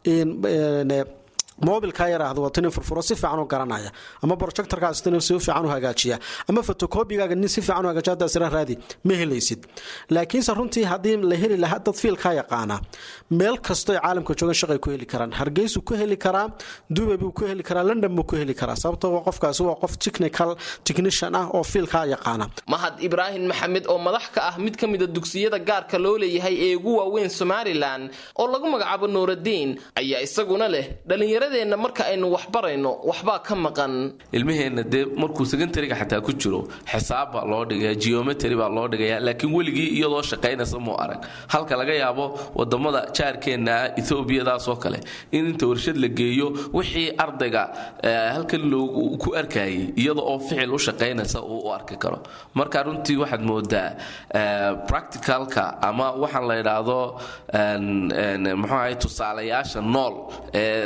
mobilka yaraahdo wato nin furfuro si fiican u garanaya ama projectorkaas nin si fiican u hagaajiya ama photocopygaaga nin si fiican u hagaajiya hadda isra raadi ma helaysid laakiinse runtii haddii la heli lahaa dad fiilka yaqaana meel kastoo caalamka joogan shaqay ku heli karaan hargeysu ku heli karaa dubai buu ku heli karaa london buu ku heli karaa sababtoo qofkaasi waa qof technical technician ah oo fiilka yaqaana mahad ibraahim maxamed oo madax ka ah mid ka mida dugsiyada gaarka loo leeyahay ee ugu waaweyn somalilan oo lagu magacaabo nuuradiin ayaa isaguna leh dhalinyarada marka aynu wax barayno waxbaa ka maqan ilmaheenna dee markuu secondariga xataa ku jiro xisaab baa loo dhigaya geometry baa loo dhigaya laakiin weligii iyadoo shaqaynaysa muu arag halka laga yaabo wadamada jaarkeenna etoobiyadaasoo kale in inta warshad la geeyo wixii ardayga halkan loogu ku arkayay iyada oo ficil u shaqaynaysa uu u arki karo marka runtii waxaad moodaa practicalka ama waxaan la idhaahdo muxuu ahay tusaalayaasha nool ee qof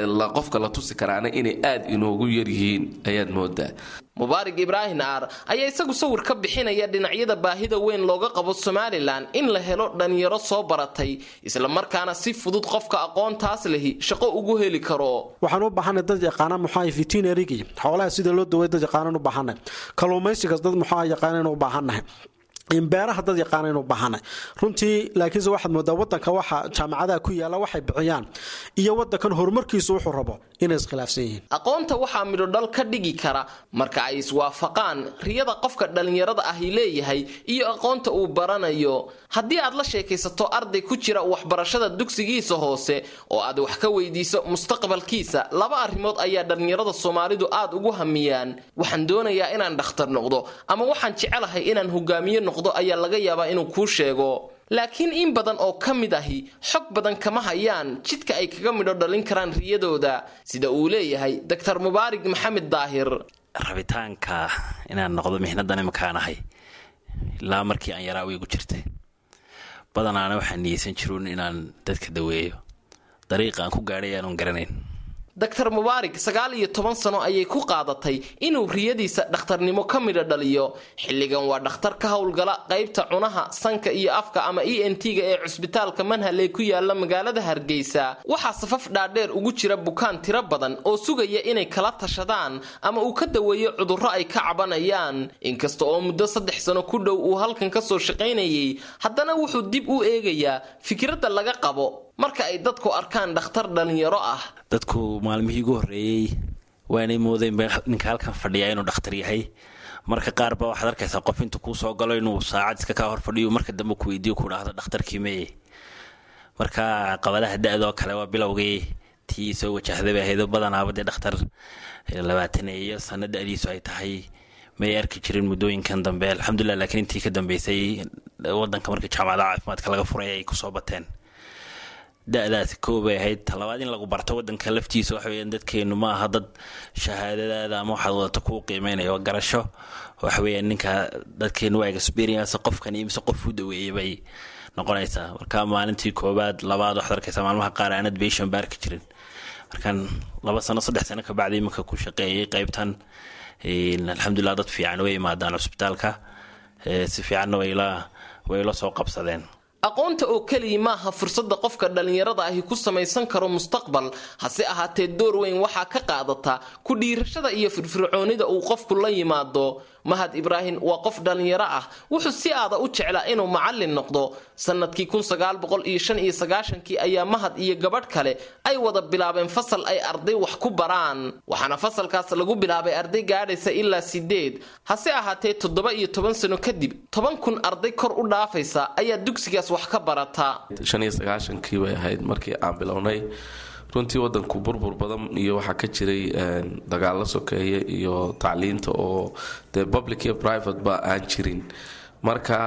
qofka la tusi karaana inay aad inoogu yaryihiin ayaad moodaa mubaarig ibraahim aar ayaa isagu sawir ka bixinaya dhinacyada baahida weyn looga qabo somalilan in la helo dhalinyaro soo baratay islamarkaana si fudud qofka aqoontaas lehi shaqo ugu heli karo waxaan u baahanay dad yaqaana muxuu veterinarygii xoolaha sida loo daway dad yaqaanan u baahanay kalluumaysigaas dad muxuu yaqaanan u baahannahay beeraha dad yaqaanaynu bahanay runtii laakiinse waxaad moodaa wadanka waxa jaamacadaha ku yaala waxay bixiyaan iyo wadankan horumarkiisu wuxuu rabo inay iskhilaafsan yihiin aqoonta waxaa midhodhal ka dhigi kara marka ay iswaafaqaan riyada qofka dhallinyarada ahi leeyahay iyo aqoonta uu baranayo haddii aad la sheekaysato arday ku jira waxbarashada dugsigiisa hoose oo aad wax ka weydiiso mustaqbalkiisa laba arrimood ayaa dhallinyarada soomaalidu aad ugu hamiyaan waxaan doonayaa inaan dhakhtar noqdo ama waxaan jecelahay inaan hogaamiye noqdo ayaa laga yaabaa inuu kuu sheego laakiin in badan oo ka mid ahi xog badan kama hayaan jidka ay kaga midho dhalin karaan riyadooda sida uu leeyahay doctor mubaarig maxamed daahir rabitaanka inaan noqdo mixnadan imakaanahay ilaa markii aan yaraa wiigu jirtay badanaana waxaan niyeysan jiruun inaan dadka daweeyo dariiqa aan ku gaadhay aanun garanayn doctor mubaarig sagaal iyo toban sano ayay ku qaadatay inuu riyadiisa dhakhtarnimo ka midho dhaliyo xilligan waa dhakhtar ka howlgala qaybta cunaha sanka iyo afka ama e n t-ga ee cusbitaalka manhal ee ku yaala magaalada hargeysa waxaa safaf dhaadheer ugu jira bukaan tiro badan oo sugaya inay kala tashadaan ama uu ka daweeyo cudurro ay ka cabanayaan inkasta oo muddo saddex sano ku dhow uu halkan kasoo shaqaynayay haddana wuxuu dib u eegayaa fikradda laga qabo marka ay dadku arkaan dhakhtar dhallinyaro ah dadku maalmihii ugu horreeyey waanay moodeen ninka halkan fadhiyaa inuu dhakhtar yahay marka qaar ba waxaad arkaysaa qof intuu kuu soo galo inuu saacad iska kaa hor fadhiyo marka dambe ku weydiiyo ku dhahdo dhakhtarkii meye marka qabadaha da-doo kale waa bilowgii tii soo wajahday bay ahayd badanaaba dee dhakhtar labaataneeyo sano da-diisu ay tahay may arki jirin muddooyinkan dambe alxamdulilah laakiin intii ka dambeysay wadanka markii jaamacadaha caafimaadka laga furay ay kusoo bateen da-daasi koobay ahayd talabaad in lagu barto wadanka laftiisa waxa weyaan dadkeenu ma aha dad shahaadadaada ama waxaad wadato kuu qiimeynaya waa garasho waxa weyaan ninka dadkeenu waa experience qofkan iyo mise qof u daweeyay bay noqonaysaa marka maalintii koobaad labaad waxaad arkaysaa maalmaha qaar aanad beeshan baarki jirin markaan laba sano saddex sano kabacdi iminka ku shaqeeyay qaybtan alxamdulilah dad fiican way imaadaan cusbitaalka si fiicanna way la soo qabsadeen aqoonta oo keliya maaha fursadda qofka dhallinyarada ahi ku samaysan karo mustaqbal hase ahaatee door weyn waxaa ka qaadata ku dhiirashada iyo firfircoonida uu qofku la yimaado mahad ibraahim waa qof dhallinyaro ah wuxuu si aada u jeclaa inuu macallin noqdo sanadkii kii ayaa mahad iyo gabadh kale ay wada bilaabeen fasal ay arday wax ku baraan waxaana fasalkaas lagu bilaabay arday gaadhaysa ilaa sideed hase ahaatee toddoba iyo toban sano kadib toban kun arday kor u dhaafaysa ayaa dugsigaas wax ka barata kii bay ahayd markii aan bilownay runtii wadanku burbur badan iyo waxaa ka jiray dagaalo sokeeye iyo tacliinta oo dee public iyo private ba aan jirin marka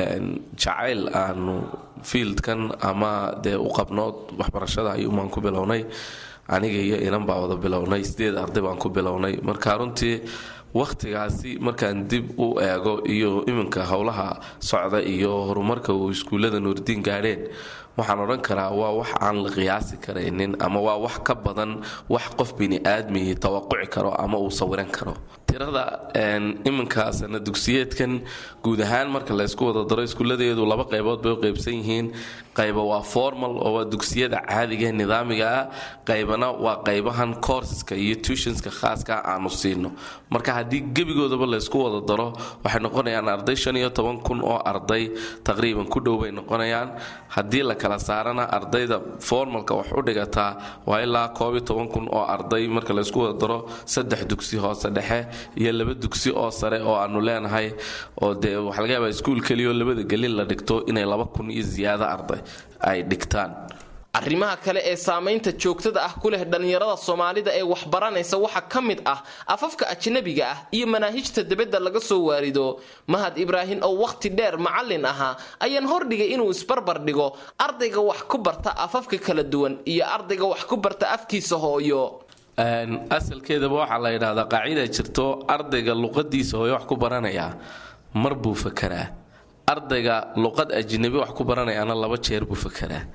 jacayl aanu fieldkan ama dee u qabno waxbarashada ayuumaan ku bilownay aniga iyo inan baa wada bilownay sideed arday baan ku bilownay marka runtii wakhtigaasi markaan dib u eego iyo iminka howlaha socda iyo horumarka uu iskuullada nuurdiin gaadheen waxaan odhan karaa waa wax aan la qiyaasi karaynin ama waa wax ka badan wax qof bini-aadmihii tawaquci karo ama uu sawiran karo tirada iminka sana dugsiyeedkan guud ahaan marka laysku wada daro iskuuladeedu laba qaybood bay u qaybsan yihiin qayba waa formal oo waa dugsiyada caadigae nidaamiga ah qaybana waa qaybahan courseska iyo tutionska khaaska aanu siino marka haddii gebigoodaba laysku wada daro waxay noqonayaan arday shan iyo toban kun oo arday taqriiban ku dhow bay noqonayaan haddii la kala saarana ardayda formalka wax u dhigataa waa ilaa koob iyo toban kun oo arday marka laysku wada daro saddex dugsi hoose dhexe iyo laba dugsi oo sare oo aanu leenahay oo dee waxaa laga yaabaa iskuul keliyaoo labada gelin la dhigto inay laba kun iyo ziyaado arday ay dhigtaan arrimaha kale ee saamaynta joogtada ah ku leh dhallinyarada soomaalida ee waxbaranaysa waxaa ka mid ah afafka ajnabiga ah iyo manaahijta dibadda laga soo waarido mahad ibraahim oo wakhti dheer macallin ahaa ayaan hordhigay inuu isbarbar dhigo ardayga wax ku barta afafka kala duwan iyo ardayga wax ku barta afkiisa hooyo asalkeedaba waxaa la yidhahdaa qaacida jirto ardayga luqadiisa hooyo wax ku baranaya mar buu fakaraa ardayga luqad ajnabi wax ku baranayaana laba jeer buu fakaraa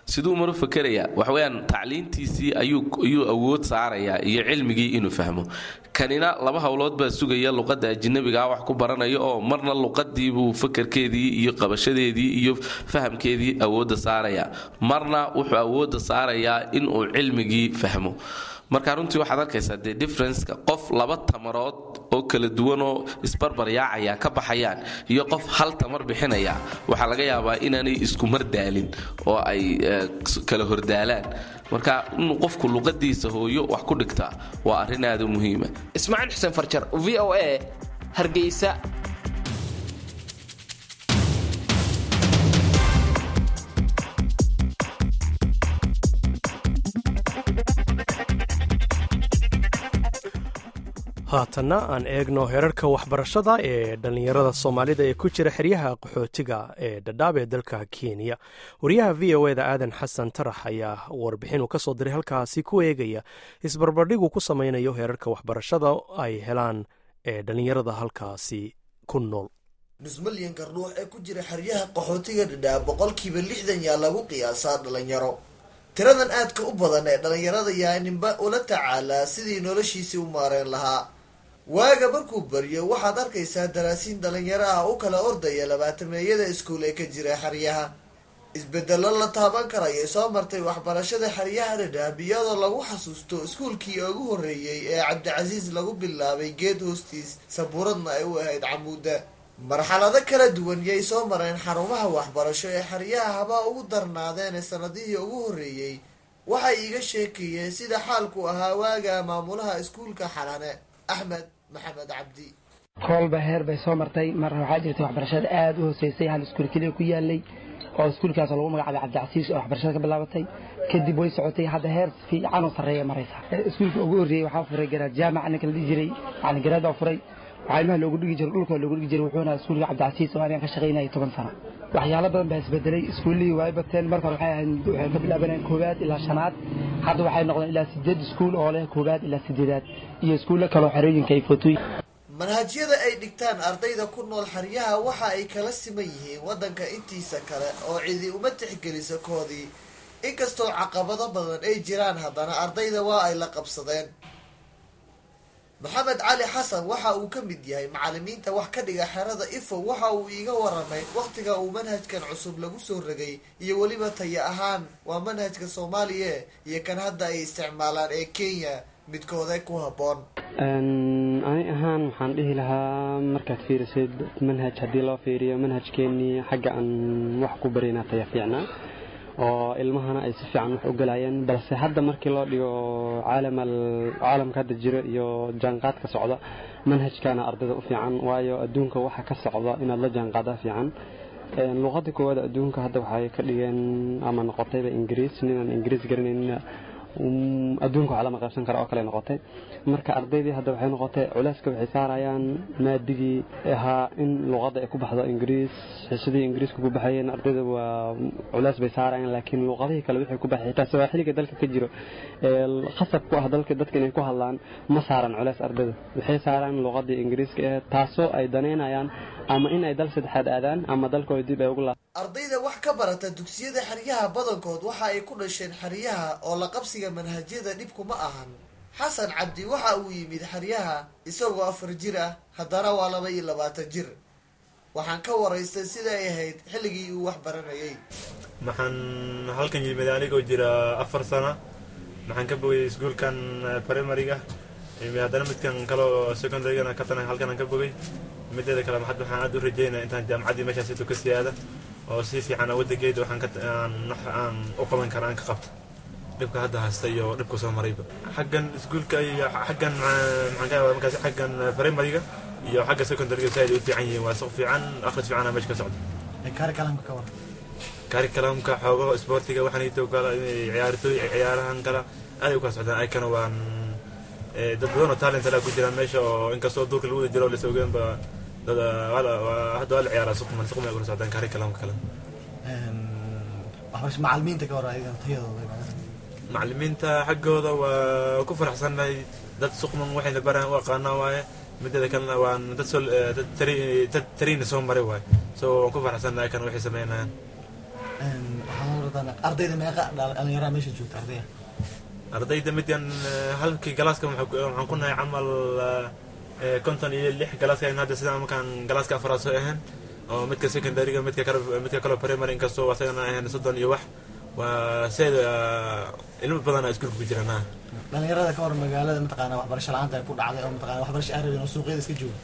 siduu maru fakerayaa waxweyaan tacliintiisii ayuu awood saarayaa iyo cilmigii inuu fahmo kanina laba howlood baa sugaya luqadda ajinabigaa wax ku baranaya oo marna luqadiibuu fakarkeedii iyo qabashadeedii iyo fahamkeedii awoodda saaraya marna wuxuu awoodda saarayaa inuu cilmigii fahmo marka runtii waxaad arkaysaa dee differenceka qof laba tamarood oo kala duwanoo isbarbaryaacaya ka baxayaan iyo qof hal tamar bixinaya waxaa laga yaabaa inaanay isku mar daalin oo ay kala hordaalaan marka inuu qofku luqadiisa hooyo wax ku dhigtaa waa arrin aada u muhiima ismaaciil xuseen farjar v o a hargeysa haatanna aan eegno heerarka waxbarashada ee dhallinyarada soomaalida ee ku jira xeryaha qaxootiga ee dhadhaab ee dalka kenya wariyaha v o eda aadan xasan tarax ayaa warbixin uu ka soo diray halkaasi ku eegaya isbarbardhigu ku samaynayo heerarka waxbarashada ay helaan ee dhallinyarada halkaasi ku nool nus milyanka ruux ee ku jira xeryaha qaxootiga dhadhaab boqolkiiba lixdan yaa lagu qiyaasaa dhalinyaro tiradan aadka u badan ee dhalinyarada yaa ninba ula tacaalaa sidii noloshiisii u maareen lahaa waaga markuu baryo waxaad arkaysaa daraasiin dhalinyaro ah u kala ordaya labaatameeyada iskuul ee ka jira xeryaha isbedelo la taaban karayay soo martay waxbarashada xeryaha dhadhaab iyadoo lagu xasuusto iskuulkii ugu horreeyey ee cabdicasiis lagu bilaabay geed hoostiis sabuuradna ay u ahayd camuuda marxalado kala duwan yay soo mareen xarumaha waxbarasho ee xeryaha habaa ugu darnaadeen ee sanadihii ugu horreeyey waxay iiga sheekeeyeen sida xaalku ahaa waaga maamulaha iskuulka xalane axmed maxamed cabdi koolba heer bay soo martay mar waxaa jirtay waxbarashada aada u hooseysay hal iskuul keliya ku yaalay oo iskuulkaasoo lagu magacaabay cabdicasiis oo waxbarashada ka bilaabatay kadib way socotay hadda heer fiican oo sarreeya maraysa iskuulka ugu horreeyey waxaa furay garaad jaamac ninka la dhihi jiray yani garaad baa furay waxaa ilmaha loogu dhigi jiray dhulka loogu dhigi jiray wuxuuna iskuulka cabdicasiis oo anigan ka shaqaynayay toban sano waxyaalo badan baa isbedelay iskuullihii waay bateen marka hore waxay ahayd waxay ka bilaabanayeen koowaad ilaa shanaad hadda waxay noqdeen ilaa sideed iskuul oo leh koowaad ilaa sideedaad iyo iskuulle kaloo xerooyinka ay footooy manhajyada ay dhigtaan ardayda ku nool xeryaha waxa ay kala siman yihiin waddanka intiisa kale oo cidi uma tixgeliso koodii inkastoo caqabado badan ay jiraan haddana ardayda waa ay la qabsadeen maxamed cali xasan waxa uu ka mid yahay macalimiinta wax ka dhiga xerada ifo waxa uu iiga waramay wakhtiga uu manhajkan cusub lagu soo rogay iyo weliba taya ahaan waa manhajka soomaaliya iyo kan hadda ay isticmaalaan ee kenya midkooda ku habboon ani ahaan waxaan dhihi lahaa markaad fiirisid manhaj haddii loo fiiriyo manhajkeenii xagga aan wax ku barayna taya fiicnaa oo ilmahana ay si fiican wax u galayeen balse hadda markii loo dhigo caalamka hadda jiro iyo jaanqaadka socda manhajkana ardayda u fiican waayo adduunka waxa ka socda inaad la jaanqaadaa fiican luqada koowaad adduunka hadda waxay ka dhigeen ama noqotayba ingiriis ninaan ingiriis garanaynin adduunka waxaa lama qaybsan kara oo kale noqotay marka ardaydii hadda waxay noqotay culeyska waxay saarayaan maadigii ahaa in luqadda ay ku baxdo ingiriis xiisadii ingiriiska ku baxayeen ardayda waa culeys bay saarayaan laakiin luqadihii kale wixii ku baxay xitaa sawaaxiliga dalka ka jiro ee khasab ku ah dalka dadka inay ku hadlaan ma saaran culeys ardayda waxay saaraan luqadii ingiriiska ahayd taasoo ay danaynayaan ama in ay dal saddexaad aadaan ama dalkooda dib ay ugu laa ardayda wax ka barata dugsiyada xeryaha badankood waxa ay ku dhasheen xeryaha oo la qabsiga manhajyada dhibkuma ahan xasan cabdi waxa uu yimid xeryaha isagoo afar jir ah haddana waa laba iyo labaatan jir waxaan ka waraystay sida ay ahayd xilligii uu wax baranayay maxaan halkan yimid anigoo jira afar sana maxaan ka bogay iskuolkan primariga haddana midkan kaleo secondarygana katana halkanaan ka bogay mideeda kale maxad waxaan aad u rajeynaya intaan jaamacaddii meeshaas intuu ka siyaada oo si fiican waddankeeda waxaan ka aan u qaban kara aan ka qabto dhibka hadda haysta iyo dhibka soo marayba xaggan iskuulka iyo xaggan maxaan ka yaabaa markaasi xaggan primariga iyo xagga secondaryga si ay u fiican yihiin waa suq fiican akhris fiicana meesha ka socda kaari kalamka ka war kaari kalamka xoogo isboortiga waxaan ito kala ciyaartooy ciyaarahan kala aaday u kala socdaan ayakana waan dad badan oo talent alaa ku jiraan meesha oo inkastoo duurka lagu wada jiro oo lasogeenba dad hadda waa la ciyaaraa suqman suqman ay kula socdaan kaari kalamka kale macalimiinta ka war ayagan tayadooda macalimiinta xaggooda waa ku faraxsannahay dad suqman waxayna baraan u aqaanaa waaye mideeda kalena waan dad soo dad tariina soo maray waaye so waan ku faraxsannahay kan waxay sameynayaan ardayda meeqa dhalinyaraha meesha joogta ardayda ardayda midkan halkii galaaska waxaan ku nahay camal konton iyo lix galaaska hadda sidaan markaan galaaska afraad soo ahayn oo midka secondaryga midka kale midka kale primary inkastoo asagana ahayn soddon iyo wax waa seed ilmo badan iskuulka ku jiraan dhalinyarada ka hor magaalada mataqaana waxbarasho la-aanta ay ku dhacday oo mataqana waxbarasho aan rabin oo suuqyada iska jooga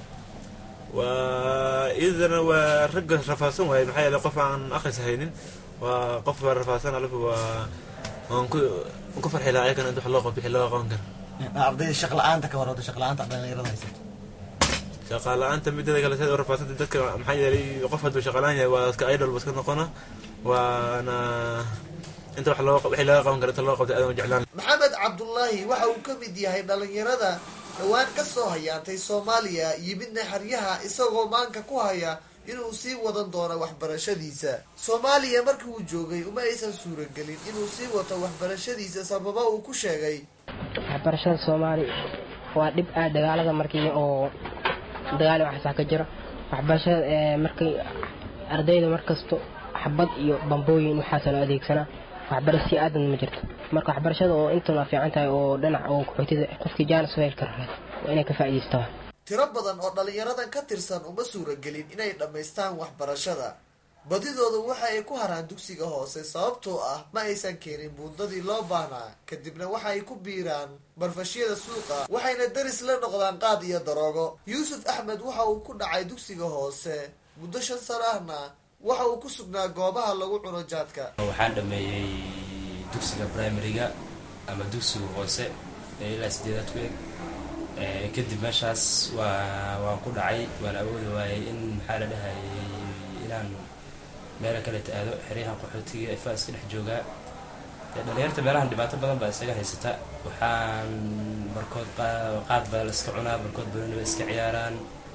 waa iyadana waa ragga rafaadsan waaye maxaa yeele qof aan akhris haynin waa qof rafaadsan alifu waa waan ku waan ku farxi lahaa ayagana inta wax loo qabto wixii loo qaban kara ardayda shaq la-aanta ka hor hadda shaq la-aanta dhalinyarada haysato shaqa la-aanta midada kale seed u rafaadsanta dadka maxaa yeelay qof hadduu shaqa la-aan yahay waa iska idol ba iska noqona waana inta wax loo wixii laga qaban kara inta loo qabto aadan u jeclaan maxamed cabdullaahi waxa uu ka mid yahay dhalinyarada dhowaan ka soo hayaantay soomaaliya yimidna xeryaha isagoo maanka ku haya inuu sii wadan doono waxbarashadiisa soomaaliya markii uu joogay uma aysan suuragelin inuu sii wato waxbarashadiisa sababa uu ku sheegay waxbarashada soomaaliya waa dhib aad dagaalada markii oo dagaal waxasaa ka jiro waxbarashada markii ardayda markasto xabad iyo bambooyin waxaasa loo adeegsanaa waxbarasho si aadan ma jirto marka waxbarashada oo intan waa fiican tahay oo dhinac oo qaxootida qofkii jaanis u heli kara waa inay ka faa'iidaystaa tiro badan oo dhalinyaradan ka tirsan uma suuragelin inay dhammaystaan waxbarashada badidoodu waxa ay ku haraan dugsiga hoose sababtoo ah ma aysan keenin buundadii loo baahnaa kadibna waxa ay ku biiraan barfashyada suuqa waxayna daris la noqdaan qaad iyo daroogo yuusuf axmed waxa uu ku dhacay dugsiga hoose muddo shan sano ahna waxa uu ku sugnaa goobaha lagu cuno jaadka waxaan dhameeyey dugsiga primariga ama dugsiga hoose ee ilaa sideedaad ku eg kadib meeshaas waa waan ku dhacay waan awoodi waayay in maxaa la dhahayay inaan meelo kale ta-aado xeryahan qaxootiga ifaa iska dhex joogaa dhalinyarta meelahan dhibaato badan baa isaga haysata waxaan barkood qaad baa la iska cunaa barkood banoni ba iska ciyaaraan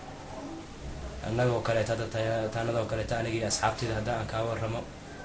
annagoo kaleeto hadda taanadoo kaleeto anigii asxaabteyda haddaan aan kaa warramo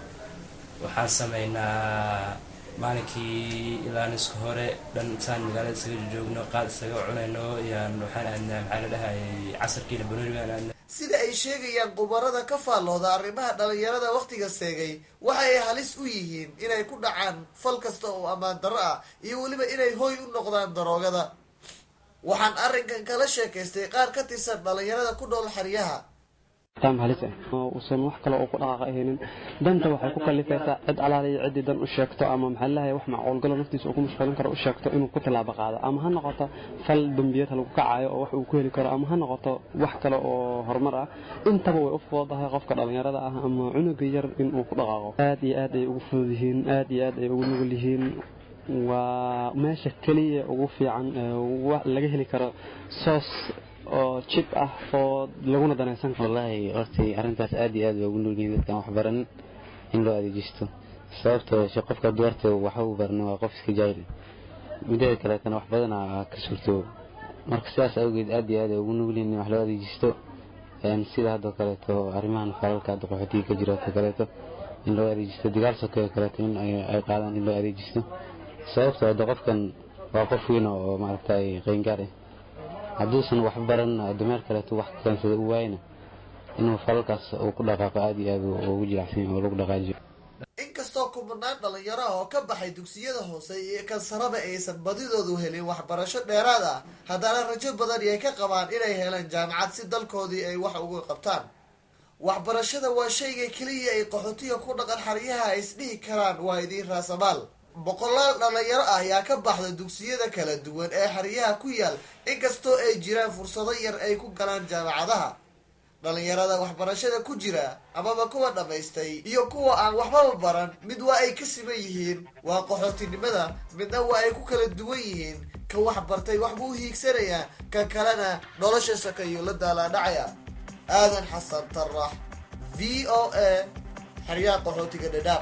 waxaan sameynaa maalinkii ilaa niska hore dhan saan magaalada isaga joogno qaad isaga cunayno yaan waxaan aadnaa maxaa la dhahayay casarkiina banoni baan aadnaa sida ay sheegayaan khubarada ka faallooda arrimaha dhalinyarada wakhtiga seegay waxa ay halis u yihiin inay ku dhacaan fal kasta oo ammaan darro ah iyo weliba inay hoy u noqdaan daroogada waxaan arrinkan kala sheekaystay qaar ka tirsan dhalinyarada ku dhool xeryaha taam halis ah oo uusan wax kale oo ku dhaqaaqa ahaynin danta waxay ku kalifaysaa cid alaala iyo ciddii dan u sheegto ama maxaa lahay wax macquulgalo naftiisa uu ku mashquulin karo u sheegto inuu ku tilaabo qaado ama ha noqoto fal dambiyad lagu kacayo oo wax uu ku heli karo ama ha noqoto wax kale oo horumar ah intaba way u fududahay qofka dhallinyarada ah ama cunuga yar inuu ku dhaqaaqo aad iyo aad ay ugu fudud yihiin aad iyo aad ay ugu nugul yihiin waa meesha keliya ugu fiican laga heli karo soos oo jib ah oo laguna danaysan karo wallaahi hortay arrintaas aad iyo aad bay ugu nugyihiin dadkaan wax baranin in loo adeejisto sababtoo she qofka duwarta waxa uu barna waa qof iska jaahil mideeda kaleetana wax badana ka suurtoobo marka sidaas awgeed aad iyo aad ay ugu nugyihiin in wax loo adeejisto sida haddoo kaleeto arrimahan falalka hadda qaxootiga ka jira oo kaleeto in loo adeejisto dagaal sokeeyo kaleeto in ay qaadaan in loo adeejisto sababtoo hadda qofkan waa qof weyn oo maaragtay qayngaar ah hadduusan wax baran dameer kaleeto wax kaansada u waayna inuu falalkaas uu ku dhaqaaqo aad iyo aad ugu jilacsan oo lagu dhaqaajiyo inkastoo kumanaan dhalinyaro ah oo ka baxay dugsiyada hoose iyo kan saraba aysan badidoodu helin waxbarasho dheeraad ah haddana rajo badan ay ka qabaan inay helaan jaamacad si dalkoodii ay wax uga qabtaan waxbarashada waa shayga keliya ay qaxootiga ku dhaqan xaryaha ay isdhihi karaan waa idiin raasamaal boqolaal dhalinyaro ah ayaa ka baxda dugsiyada kala duwan ee xeryaha ku yaal inkastoo ay jiraan fursado yar ay ku galaan jaamacadaha dhalinyarada waxbarashada ku jira amaba kuwa dhammaystay iyo kuwa aan waxbaba baran mid waa ay ka siman yihiin waa qaxootinimada midna waa ay ku kala duwan yihiin ka wax bartay wax buu hiigsanayaa ka kalena nolosha sakayo la daalaadhacaya aadan xasan tarax v o a xeryaha qaxootiga dhadhaab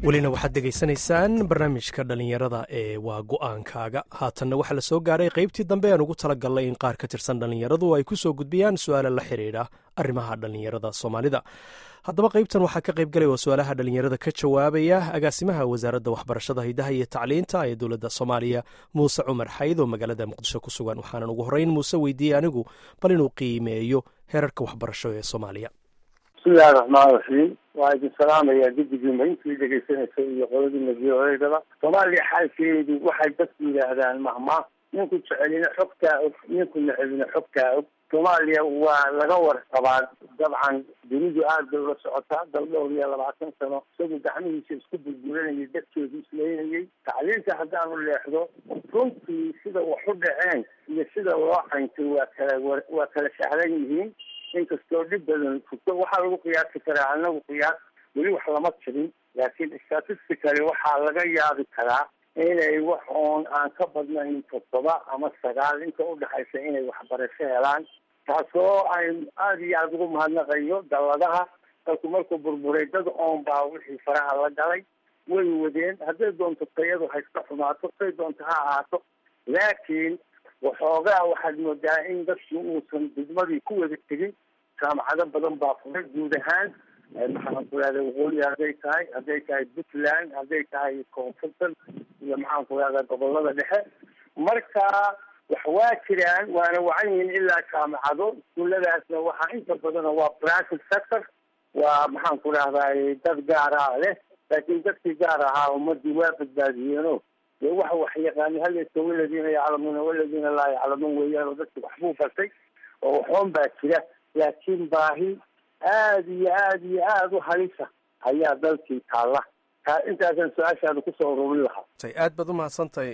welina waxaad degaysanaysaan barnaamijka dhallinyarada ee waa go-aankaaga haatanna waxaa la soo gaaray qaybtii dambe aan ugu talagalnay in qaar ka tirsan dhallinyaradu ay ku soo gudbiyaan su-aala la xidhiidha arrimaha dhallinyarada soomaalida haddaba qaybtan waxaa ka qaybgalay oo su-aalaha dhallinyarada ka jawaabaya agaasimaha wasaaradda waxbarashada hidaha iyo tacliinta ee dowladda soomaaliya muuse cumar xayd oo magaalada muqdisho ku sugan waxaanan ugu horreyn muuse weydiiyey anigu bal inuu qiimeeyo heerarka waxbarasho ee soomaaliya bismillahi raxmaan raxiim waa idin salaamayaa guddigiima intii dhegaysanaysa iyo qoladiina v o edaba soomaaliya xaalkeedu waxay dadku yidhaahdaan mahma ninku jecelina xogtaa og ninku necebina xogtaa og soomaaliya waa laga warqabaa dabcan dunidu aad bay ula socotaa dal dhowr iyo labaatan sano isagu gacmihiisa isku burburanayay dadkeedu isleynayay tacliinta haddaanu leexdo runtii sida wax u dhaceen iyo sida loo cayntay waa kala waa kala sahlan yihiin inkastoo dhib badan furto waxaa lagu qiyaasi karaa anagu qiyaas weli wax lama jirin laakiin statistically waxaa laga yaabi karaa inay wax oon aan ka badnayn toddoba ama sagaal inta udhexaysa inay waxbarasho helaan taasoo ay aada iyo aada ugu mahadnaqayo dalladaha dalku markuu burburay dad oon baa wixii faraha la galay way wadeen hadday doonto tayadu hayska xumaato say doonto ha ahaato laakiin waxoogaa waxaad moodaa in dadku uusan degmadii ku wada tegin jaamacado badan baa furay guud ahaan maxaan ku rahda waqooyi hadday tahay hadday tahay puntland hadday tahay koonfurtan iyo maxaan ku rahda gobolada dhexe marka wax waa jiraan waana wacan yihiin ilaa jaamacado iskuuladaasna waxaa inta badana waa private sector waa maxaan ku rahday dad gaaraa leh laakiin dadkii gaar ahaa ummadii waa badbaadiyeeno dee waxa wax yaqaani halaysa waladiina yaclamuuna waladiina laa yaclamuun weeyaan oo dadki waxbuu bartay oo waxoon baa jira laakiin baahi aada iyo aada iyo aada u halisa ayaa dalkii taalla intaasaan su-aashaada kusoo ururin lahaa aad baad u mahadsantahay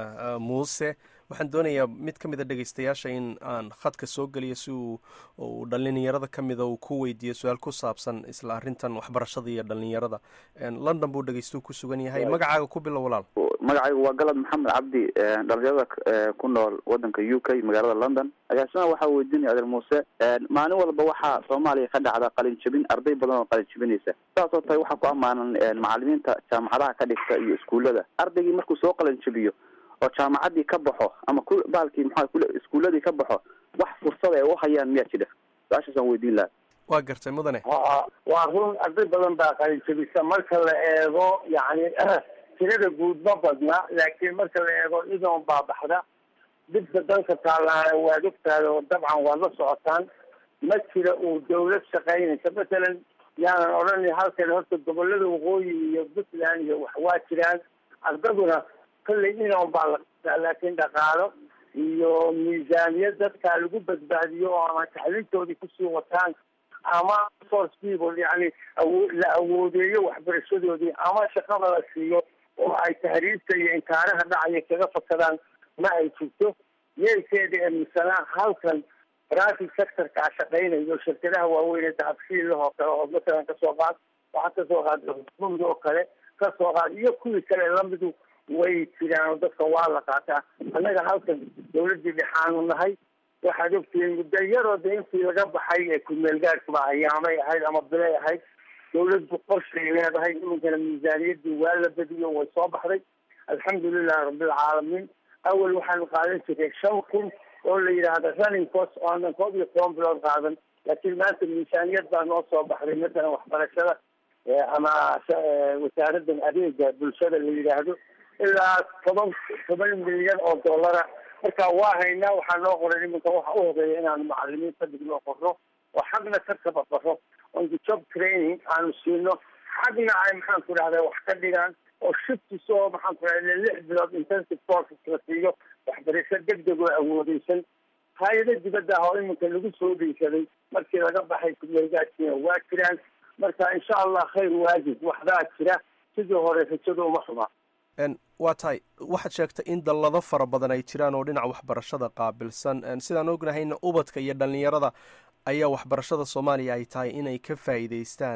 muuse waxaan doonayaa mid ka mid a dhegeystayaasha in aan khadka soo geliyo si uu uu dhalinyarada ka mida uu ku weydiiyo su-aal ku saabsan isla arrintan waxbarashada iyo dhalinyarada london buu dhegeystu ku sugan yahay magacaaga ku bilow walaal magacaygu waa galad maxamed cabdi dhalinyarada ku nool wadanka u k magaalada london agaasimaha waxaa weydiinaya adeer muuse maalin walba waxaa soomaaliya ka dhacda qalin jabin arday badan oo qalin jabinaysa saasoo tahay waxaa ku ammaanan macalimiinta jaamacadaha ka dhigta iyo iskuullada ardaygii markuu soo qalin jabiyo oo jaamacadii ka baxo ama ku baalkii maxaa iskuuladii ka baxo wax fursada ay u hayaan miyaa jira su-aashaasaan weydiin lahaa waa gartay mudane waa run arday badan baa qalin jabisa marka la eego yani tirada guud ma badna laakiin marka la eego idoon baa baxda dhibka dalka taalaana waad ogtaada oo dabcan waad la socotaan ma jira uu dawlad shaqaynaysa masalan yaanan odhanay halkan horta gobolada waqooyi iyo puntland iyo wax waa jiraan ardaduna kollay inon baa la qabtaa laakiin dhaqaalo iyo miisaaniyad dadkaa lagu badbaadiyo oo ama tacliintoodii kusii wataan ama force people yani awo la awoodeeyo waxbarashadoodii ama shaqada la siiyo oo ay tahriibta iyo inkaaraha dhacaya kaga fakadaan ma ay jirto yeelkeeda ee misana halkan private sectorkaa shaqaynayo shirkadaha waaweyn ee dahabshiilahoo kale oo masalan kasoo qaad waxaa kasoo qaad mud oo kale kasoo qaad iyo kuwii kale lamidu way jiraan oo dadka waa la qaataa annaga halkan dawladdii dhexaanu nahay waxaad ogtihiin muddo yaroo de intii laga baxay ee kumeelgaadhkuba ayaamay ahayd ama bilay ahayd dawladdu qorshay leedahay iminkana miisaaniyadii waa la badiyo way soo baxday alxamdulilahi rabbilcaalamiin awel waxaanu qaadan jiray shan kun oo la yidhaahda running cost oo aanan koob iyo toban bilood qaadan laakiin maanta miisaaniyad baa noo soo baxday masalan waxbarashada ama wasaaraddan adeega bulshada la yidhaahdo ilaa toban toban milyan oo dollara marka waa haynaa waxaa noo qoran iminka waxa u horeeya inaanu macalimiin kadigno qorno oo xagna ka tababaro on the job training aanu siino xagna ay maxaan ku dhahda wax ka dhigaan oo shiftis oo maxaan ku dhahda lix bilood intensive courses la siiyo waxbarasho degdeg oo awoodeysan hay-ado dibadda ah oo iminka lagu soo dheysaday markii laga baxay kumeelgaadkiina waa jiraan marka insha allah khayr waajib waxbaa jira sidii hore rajada uma xumaa waa tahay waxaad sheegtay in dallado fara badan ay jiraan oo dhinaca waxbarashada qaabilsan sidaan ognahayna ubadka iyo dhallinyarada ayaa waxbarashada soomaaliya ay tahay inay ka faa'iidaystaan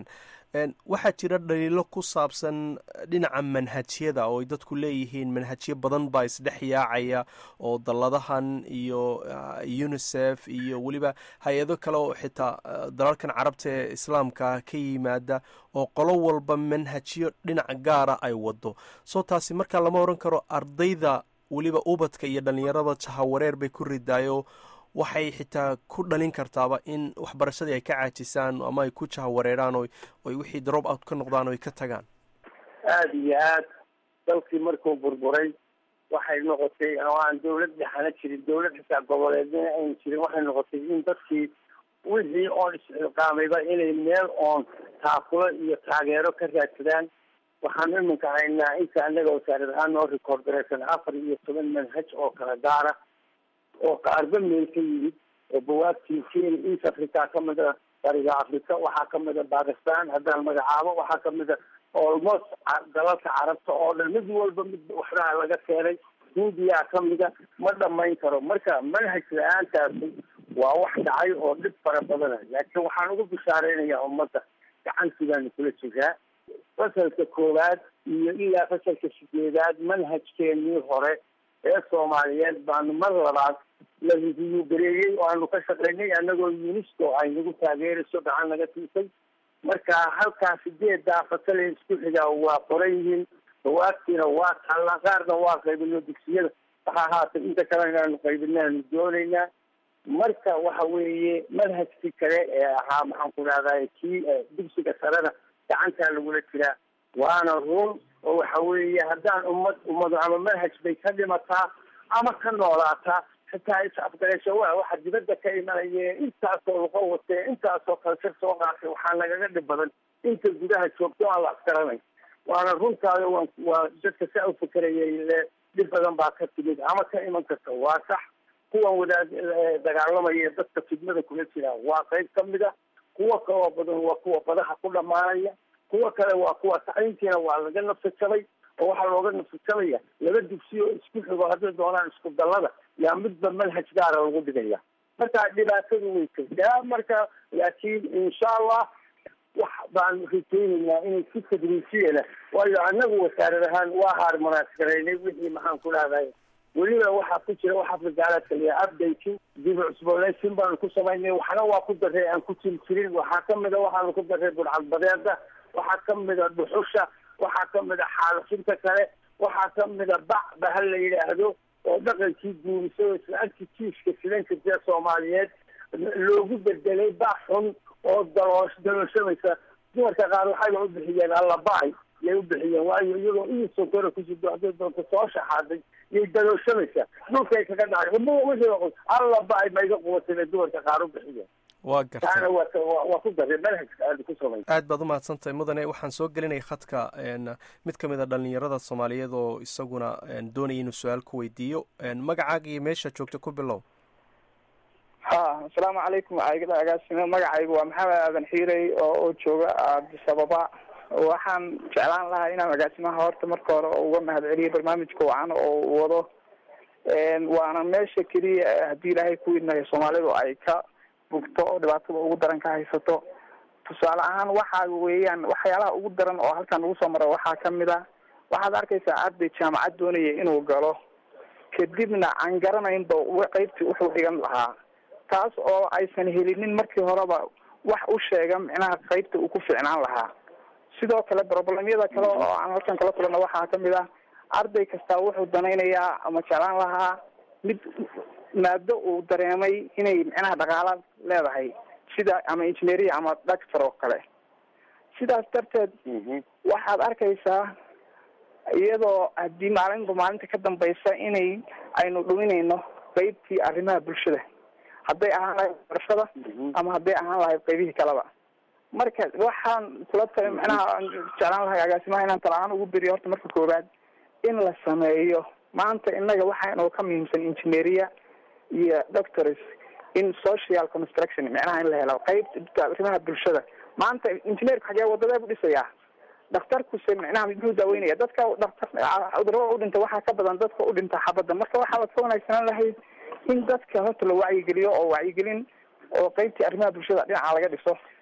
waxaa jira dhaliilo ku saabsan dhinaca manhajyada oo ay dadku leeyihiin manhajyo badan baa isdhex yaacaya oo dalladahan iyo unisef iyo weliba hay-ado kale oo xitaa dalalkan carabta ee islaamka ka yimaada oo qolo walba manhajyo dhinac gaara ay wado soo taasi markaa lama oran karo ardayda weliba ubadka iyo dhalinyarada jahawareer bay ku ridaayo waxay xitaa ku dhalin kartaaba in waxbarashadii ay ka caajisaan ama ay ku jahawareeraan o oy wixii drop out ka noqdaan o ay ka tagaan aada iyo aad dalkii markuu burburay waxay noqotay oo aan dawlad dhexana jirin dawlad xitaa goboleedna ayn jirin waxay noqotay in dadkii wixii oon isxilqaamayba inay meel oon taakulo iyo taageero ka raadsadaan waxaan iminka haynaa inta anaga wasaarad ahaan noo record garaysan afar iyo toban manhaj oo kala gaara oo qaarba meel ka yimid oo bawaabtii kenya east africa kamid a bariga africa waxaa kamid a bakistan haddaan magacaabo waxaa kamid a almost dalalka carabta oo dhan mid walba mid waxbaa laga keenay hindiyaa kamida ma dhamayn karo marka manhaj la-aantaasi waa wax dhacay oo dhib fara badana laakiin waxaan ugu bishaareynaya ummadda gacantiibaanu kula jiraa fasalka koowaad iyo ilaa fasalka sideedaad manhajkeenii hore ee soomaaliyeed baanu mar labaad la review gareeyey oo aanu ka shaqeynay anagoo unisco ay nagu taageerayso gacan naga siisay marka halkaa sideedaa fasale isku xigaa waa qoran yihiin dawaabtiina waa taallaa qaarna waa qaybino dugsiyada waxa ahaatay inta kale inaanu qaybinaanu doonaynaa marka waxa weeye manhajkii kale ee ahaa maxaan ku dhahday kii dugsiga sarena gacantaa lagula jiraa waana run oo waxa weeye haddaan ummad ummadu ama manhaj bay ka dhimataa ama ka noolaataa xitaa is-afgarasho waa waxa dibadda ka imanaya intaasoo luqo watee intaasoo kalsir soo qaatay waxaa nagaga dhib badan inta gudaha joogto aan la afgaranay waana runtaada wa waa dadka saa u fikerayay le dhib badan baa ka timid ama ka iman karta waa sax kuwan wadaad dagaalamaya dadka fidmada kula jira waa qayb kamid a kuwa kaloo badan waa kuwa badaha ku dhamaanaya kuwa kale waa kuwa tacliintiina waa laga nafsajabay oo waxaa looga nafsajabaya laba dugsi oo isku xigo hadday doonaan isku dallada yaa midba manhaj gaara lagu dhigaya marka dhibaatadu way jirtaa marka laakiin insha allah wax baan rajeynaynaa inay si tadriisiyana waayo anagu wasaarad ahaan waa harmonaas garaynay wixii maxaan ku dhahday weliba waxaa ku jira wax afrikaalaadka liya updating dib u cusboonaysin baanu ku samaynay waxna waa ku daray aan ku jiri jirin waxaa kamid a waxaanu ku daray budcadbadeeda waxaa kamid a dhuxusha waxaa kamid a xaalafinta kale waxaa kamid a bac ba ha la yidhaahdo oo dhaqankii guurisay islaantii jiiska sidan jirtee soomaaliyeed loogu bedelay bac xun oo daloosh dalooshamaysa dumarka qaar waxayba u bixiyeen allabacay yay u bixiyeen waayo iyagoo ii sokora kusido hadday doonto soo shaxaaday yay dalooshamaysaa dhulkay kaga dhacay allabacay ma iga qubatay bay dumarka qaar u bixiyeen waa gartay taana waa waa ku daray manhajka aada ku samay aad baad umahadsantahay mudane waxaan soo gelinaya khadka mid ka mid a dhalinyarada soomaaliyeed oo isaguna doonaya inuu su-aal ku weydiiyo magacaaga iyo meesha joogta ku bilow ha asalaamu calaykum agaasime magacaygu waa maxamed aadan xiirey oo oo jooga addis ababa waxaan jeclaan lahaa inaan agaasimaha horta marka hore uga mahad celiyo barnaamijka wacan oo uu wado waana meesha keliya haddii ilaahay ku idnayo soomaalidu ay ka bugto oo dhibaatada ugu daran ka haysato tusaale ahaan waxa weeyaan waxyaalaha ugu daran oo halkan lagu soo maro waxaa kamid a waxaad arkaysaa arday jaamacad doonaya inuu galo kadibna aan garanaynba qeybtii wuxuu dhigan lahaa taas oo aysan helinin markii horeba wax u sheega micnaha qeybta uu ku ficnaan lahaa sidoo kale problemyada kale oo aan halkan kala kulana waxaa kamid ah arday kastaa wuxuu danaynayaa ama jeclaan lahaa mid maado uu dareemay inay micnaha dhaqaala leedahay sida ama engineeria ama doctor oo kale sidaas darteed waxaad arkaysaa iyadoo haddii maalinba maalinta ka dambaysa inay aynu dhuminayno qeybtii arrimaha bulshada hadday ahaan lahayd barashada ama hadday ahaan lahayd qeybihii kaleba marka waxaan kula tala micnaha aan jeclaan lahay agaasimaha inaan tala-aan ugu beriyo horta marka koowaad in la sameeyo maanta innaga waxaanu ka muhiimsan engineeria iyo doctors in social construction micnaha in la helo qeyb arrimaha bulshada maanta engineerku xagee wadadee bu dhisayaa dhakhtarkuse micnaha muxuu daaweynaya dadka dhaktar cudurada udhinta waxaa ka badan dadka udhinta xabadda marka waxaa ka wanaagsanaan lahayd in dadka horta la wacyigeliyo oo wacyigelin oo qeybtii arrimaha bulshada dhinaca laga dhiso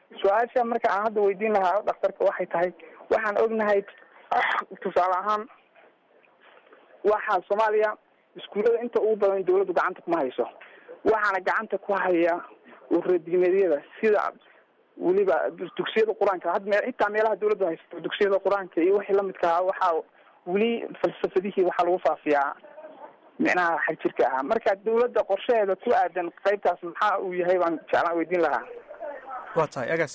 su-aasha marka aan hadda weydiin lahaa dhakhtarka waxay tahay waxaan ognahay tusaale ahaan waxaa soomaaliya iskuullada inta ugu badan dawladdu gacanta kuma hayso waxaana gacanta ku haya uradiimeedyada sida weliba dugsiyada qur-aanka had me xitaa meelaha dawladdu haysato dugsiyada qur-aanka iyo wixii lamidka ah waxaa weli falsafadihii waxaa lagu faafiyaa micnaha xagjirka ahaa marka dawladda qorshaheeda ku aadan qaybtaas maxaa uu yahay baan jeclaan weydiin lahaa waa tahay agaas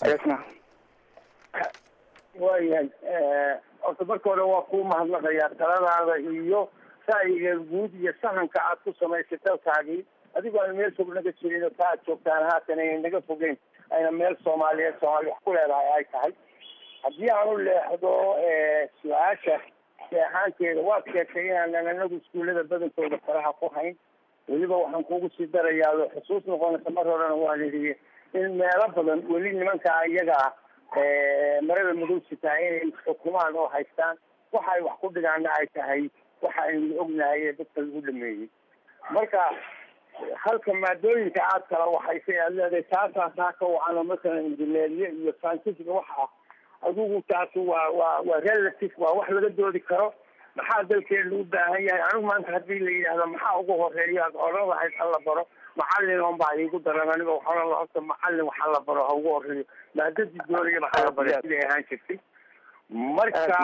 waayahay horta marka hore waa kuu mahadnaqayaa taladaada iyo ra'yiga guud iyo sahanka aad ku samaysay dalkaagii adigoo aan meel fog naga jirin oo ka aad joogtaan haatan ayna naga fogeyn ayna meel soomaaliyeed soomaali wax ku leedahay ay tahay haddii aan u leexdo su-aasha seexaanteeda waad sheegtay inaanan anagu iskuullada badankooda faraha ku hayn weliba waxaan kugu sii darayaa xusuus noqonaysa mar horena waan idhi in meelo badan weli nimankaa iyaga ah marada madowsitaa inay xukumaan oo haystaan waxa ay wax ku dhigaana ay tahay waxa aynu ognahay ee dadka lagu dhameeyey marka halka maadooyinka aad kala waxaysay aad leedahay taasaa taa ka wacano masalan injineeriye iyo scientific waxa adigu taasi waa waa waa relative waa wax laga doodi karo maxaa dalkeenu u baahan yahay anigu maanta haddii la yidhaahdo maxaa ugu horeeya aad odhan lahayd ha la baro macalin on baa iigu daran aniga waxaan la horta macalin waxa la baro ha ugu horeeyo maadadii doonayaba ha la baro siday ahaan jirtay marka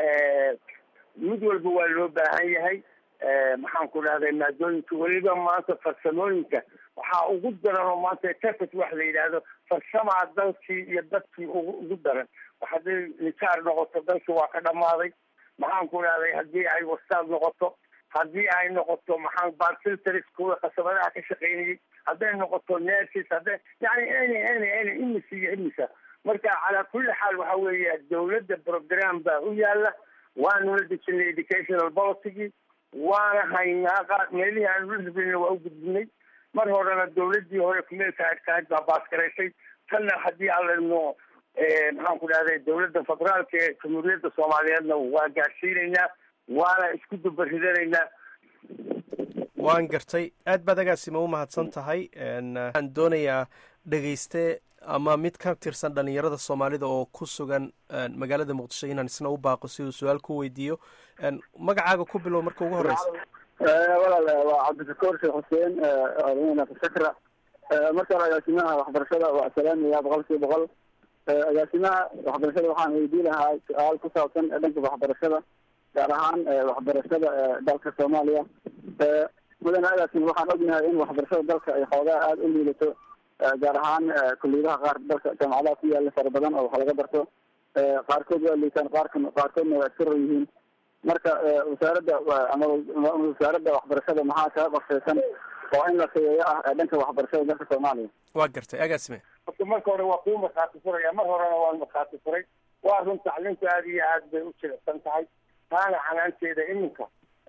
mid walba waa loo baahan yahay maxaan ku dhahday maadooyinka weliba maanta farsamooyinka waxaa ugu daran oo maanta tefet wax la yidhaahdo farsamaa dalkii iyo dadkii ugu ugu daran hadday nijaar noqoto dalkii waa ka dhamaaday maxaan ku dhahday haddii ay wastaad noqoto haddii ay noqoto maxaan barfilters kuwa qasabadaha ka shaqaynayay hadday noqoto nersis hadday yani any any any imisa iyo imisa marka calaa kulli xaal waxa weeye dawladda program baa u yaala waanula dejinay educational policygii waana haynaa qaar meelihii aan ula rabin waa u gudbinay mar horena dawladii hore kumeelka adkahayd baa baasgaraysay tanna haddii alano maxaan ku dhahday dawladda federaalka ee jamhuuriyadda soomaaliyeedna waa gaadhsiinaynaa waana isku dubaridanaynaa waan gartay aad baad agaasima u mahadsan tahay waxaan doonayaa dhegeyste ama mid ka tirsan dhalinyarada soomaalida oo ku sugan magaalada muqdisho inaan isna u baaqo si uu su-aal ku weydiiyo magacaaga ku bilow marka ugu horeysa walaal waa cabdishakuur sheekh xuseen sakra marka hore agaasimaha waxbarashada waa salaamaya boqol kiiba boqol agaasimaha waxbarashada waxaan weydii lahaa su-aal ku saabsan dhanka waxbarashada gaar ahaan waxbarashada dalka soomaaliya mudane agaasima waxaan ognahay in waxbarashada dalka ay xoogaa aada u liidato gaar ahaan kuliyadaha qaar dalka jaamacadaha ku yaala fara badan oo wax laga barto qaarkood waa liitaan qaarka qaarkoodna waa iska ro yihiin marka wasaaradda ama wasaaradda waxbarashada maxaa kaga qorsheysan oo in la sayeeyo ah ee dhanka waxbarashada dalka soomaaliya waa gartay agaasime horta marka hore waa kuu markhaati furaya mar horena waan markhaati furay waa run tacliintu aada iyo aad bay u jilicsan tahay taana canaanteeda iminka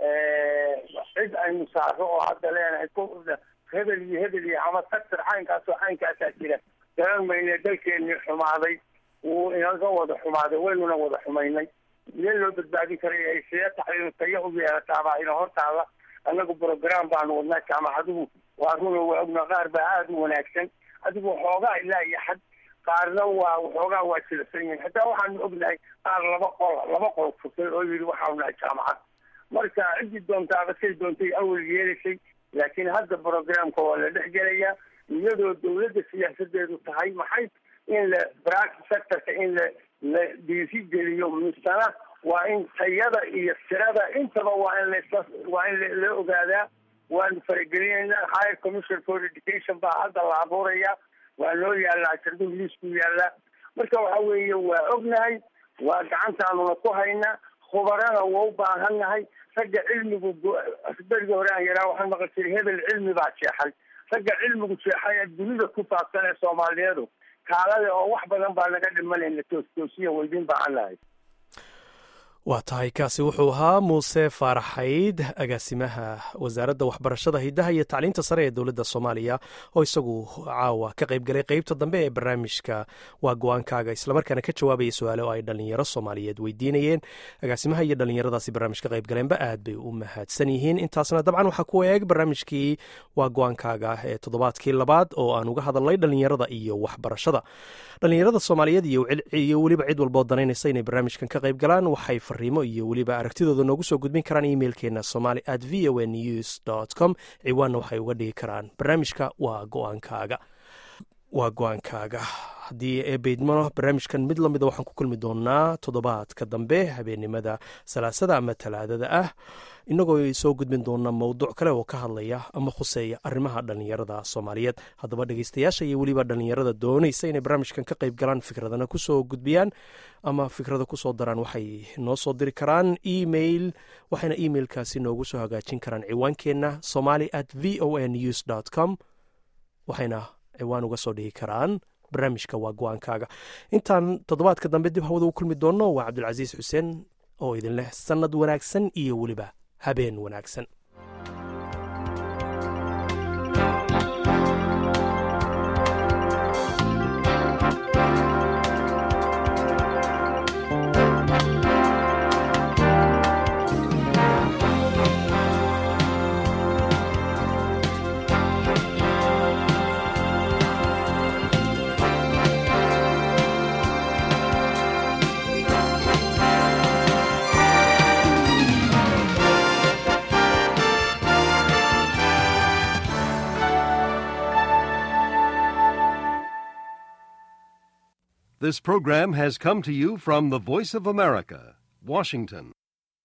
cid aynu saaro oo hadda leenahay ku hebel iyo hebel iyo ama sector caynkaas oo caynkaasaa jira garan mayne dalkeenii xumaaday wuu inaga wada xumaaday waynuna wada xumaynay meel loo badbaadin karay ay see tacliin tayo u yeelataabaa ina hortaala annagu program baanu wadnaa jaamacaduhu waa runo waa ogna qaar baa aada u wanaagsan adigu waxoogaa ilaa iyo xad qaarna waa waxoogaa waa jilicsan yihiin hataa waxaanu ognahay qaar laba qol laba qol furtay oo yidhi waxaanu nahay jaamacad marka ciddii doontaaba say doontay awal yeelaysay laakiin hadda programka waa la dhex gelayaa iyadoo dawladda siyaasadeedu tahay maxay in la practice sectorka in la la dhiirigeliyo misana waa in tayada iyo tirada intaba waa in la waa in la ogaadaa waanu faragelinaynaa higher commission for education baa hadda la abuuraya waa loo yaalaa shardu liisku yaalaa marka waxa weeye waa ognahay waa gacantaanuna ku haynaa khubarana waa u baahannahay ragga cilmigu berigi hore aan yaraa waxaan maqal jiray hebel cilmi baa jeexay ragga cilmigu jeexay ee dunida ku faafsan ee soomaaliyeedu kaalada oo wax badan baa naga dhimanayna toos toosiya weydiin baa aan lahay waa tahay kaasi wuxuu ahaa muuse faaraxayd agaasimaha wasaaradda waxbarashada hidaha iyo tacliinta sare ee dowladda soomaaliya oo isagu caawa ka qaybgalay qeybta dambe ee barnaamijka waa go-aankaaga islamarkaana ka jawaabaya su-aale oo ay dhalinyaro soomaaliyeed weydiinayeen agaasimaha iyo dhalinyaradaasi barnaamij ka qaybgaleenba aad bay u mahadsan yihiin intaasna dabcan waxaa ku eeg barnaamijkii waa go-aankaaga ee toddobaadkii labaad oo aan uga hadalnay dhalinyarada iyo waxbarashada dhalinyarada soomaaliyeed iyo weliba cid walboo danaynaysa inay barnaamijkan ka qayb galaan waxay fariimo iyo weliba aragtidooda noogu soo gudbin karaan emailkeena somali at v o news com ciwaanna waxay uga dhigi karaan barnaamijka waa go-aankaaga waa go-aankaaga haddii eebeydmano barnaamijkan mid lamida waxaan ku kulmi doonaa toddobaadka dambe habeenimada salaasada ama talaadada ah inagoo soo gudbin doona mowduuc kale oo ka hadlaya ama khuseeya arrimaha dhalinyarada soomaaliyeed haddaba dhegeystayaasha iyo weliba dhalinyarada doonaysa inay barnaamijkan ka qayb galaan fikradana kusoo gudbiyaan ama fikrada kusoo daraan waxay noo soo diri karaan email waxayna emailkaasi noogu soo hagaajin karaan ciwaankeenna somali at v o n news com waxayna ciwaan uga soo dhigi karaan barnaamijka waa go-aankaaga intaan toddobaadka dambe dib hawada u kulmi doonno waa cabdulcasiis xuseen oo idin leh sannad wanaagsan iyo weliba habeen wanaagsan This program has come to you from the Voice of America, Washington.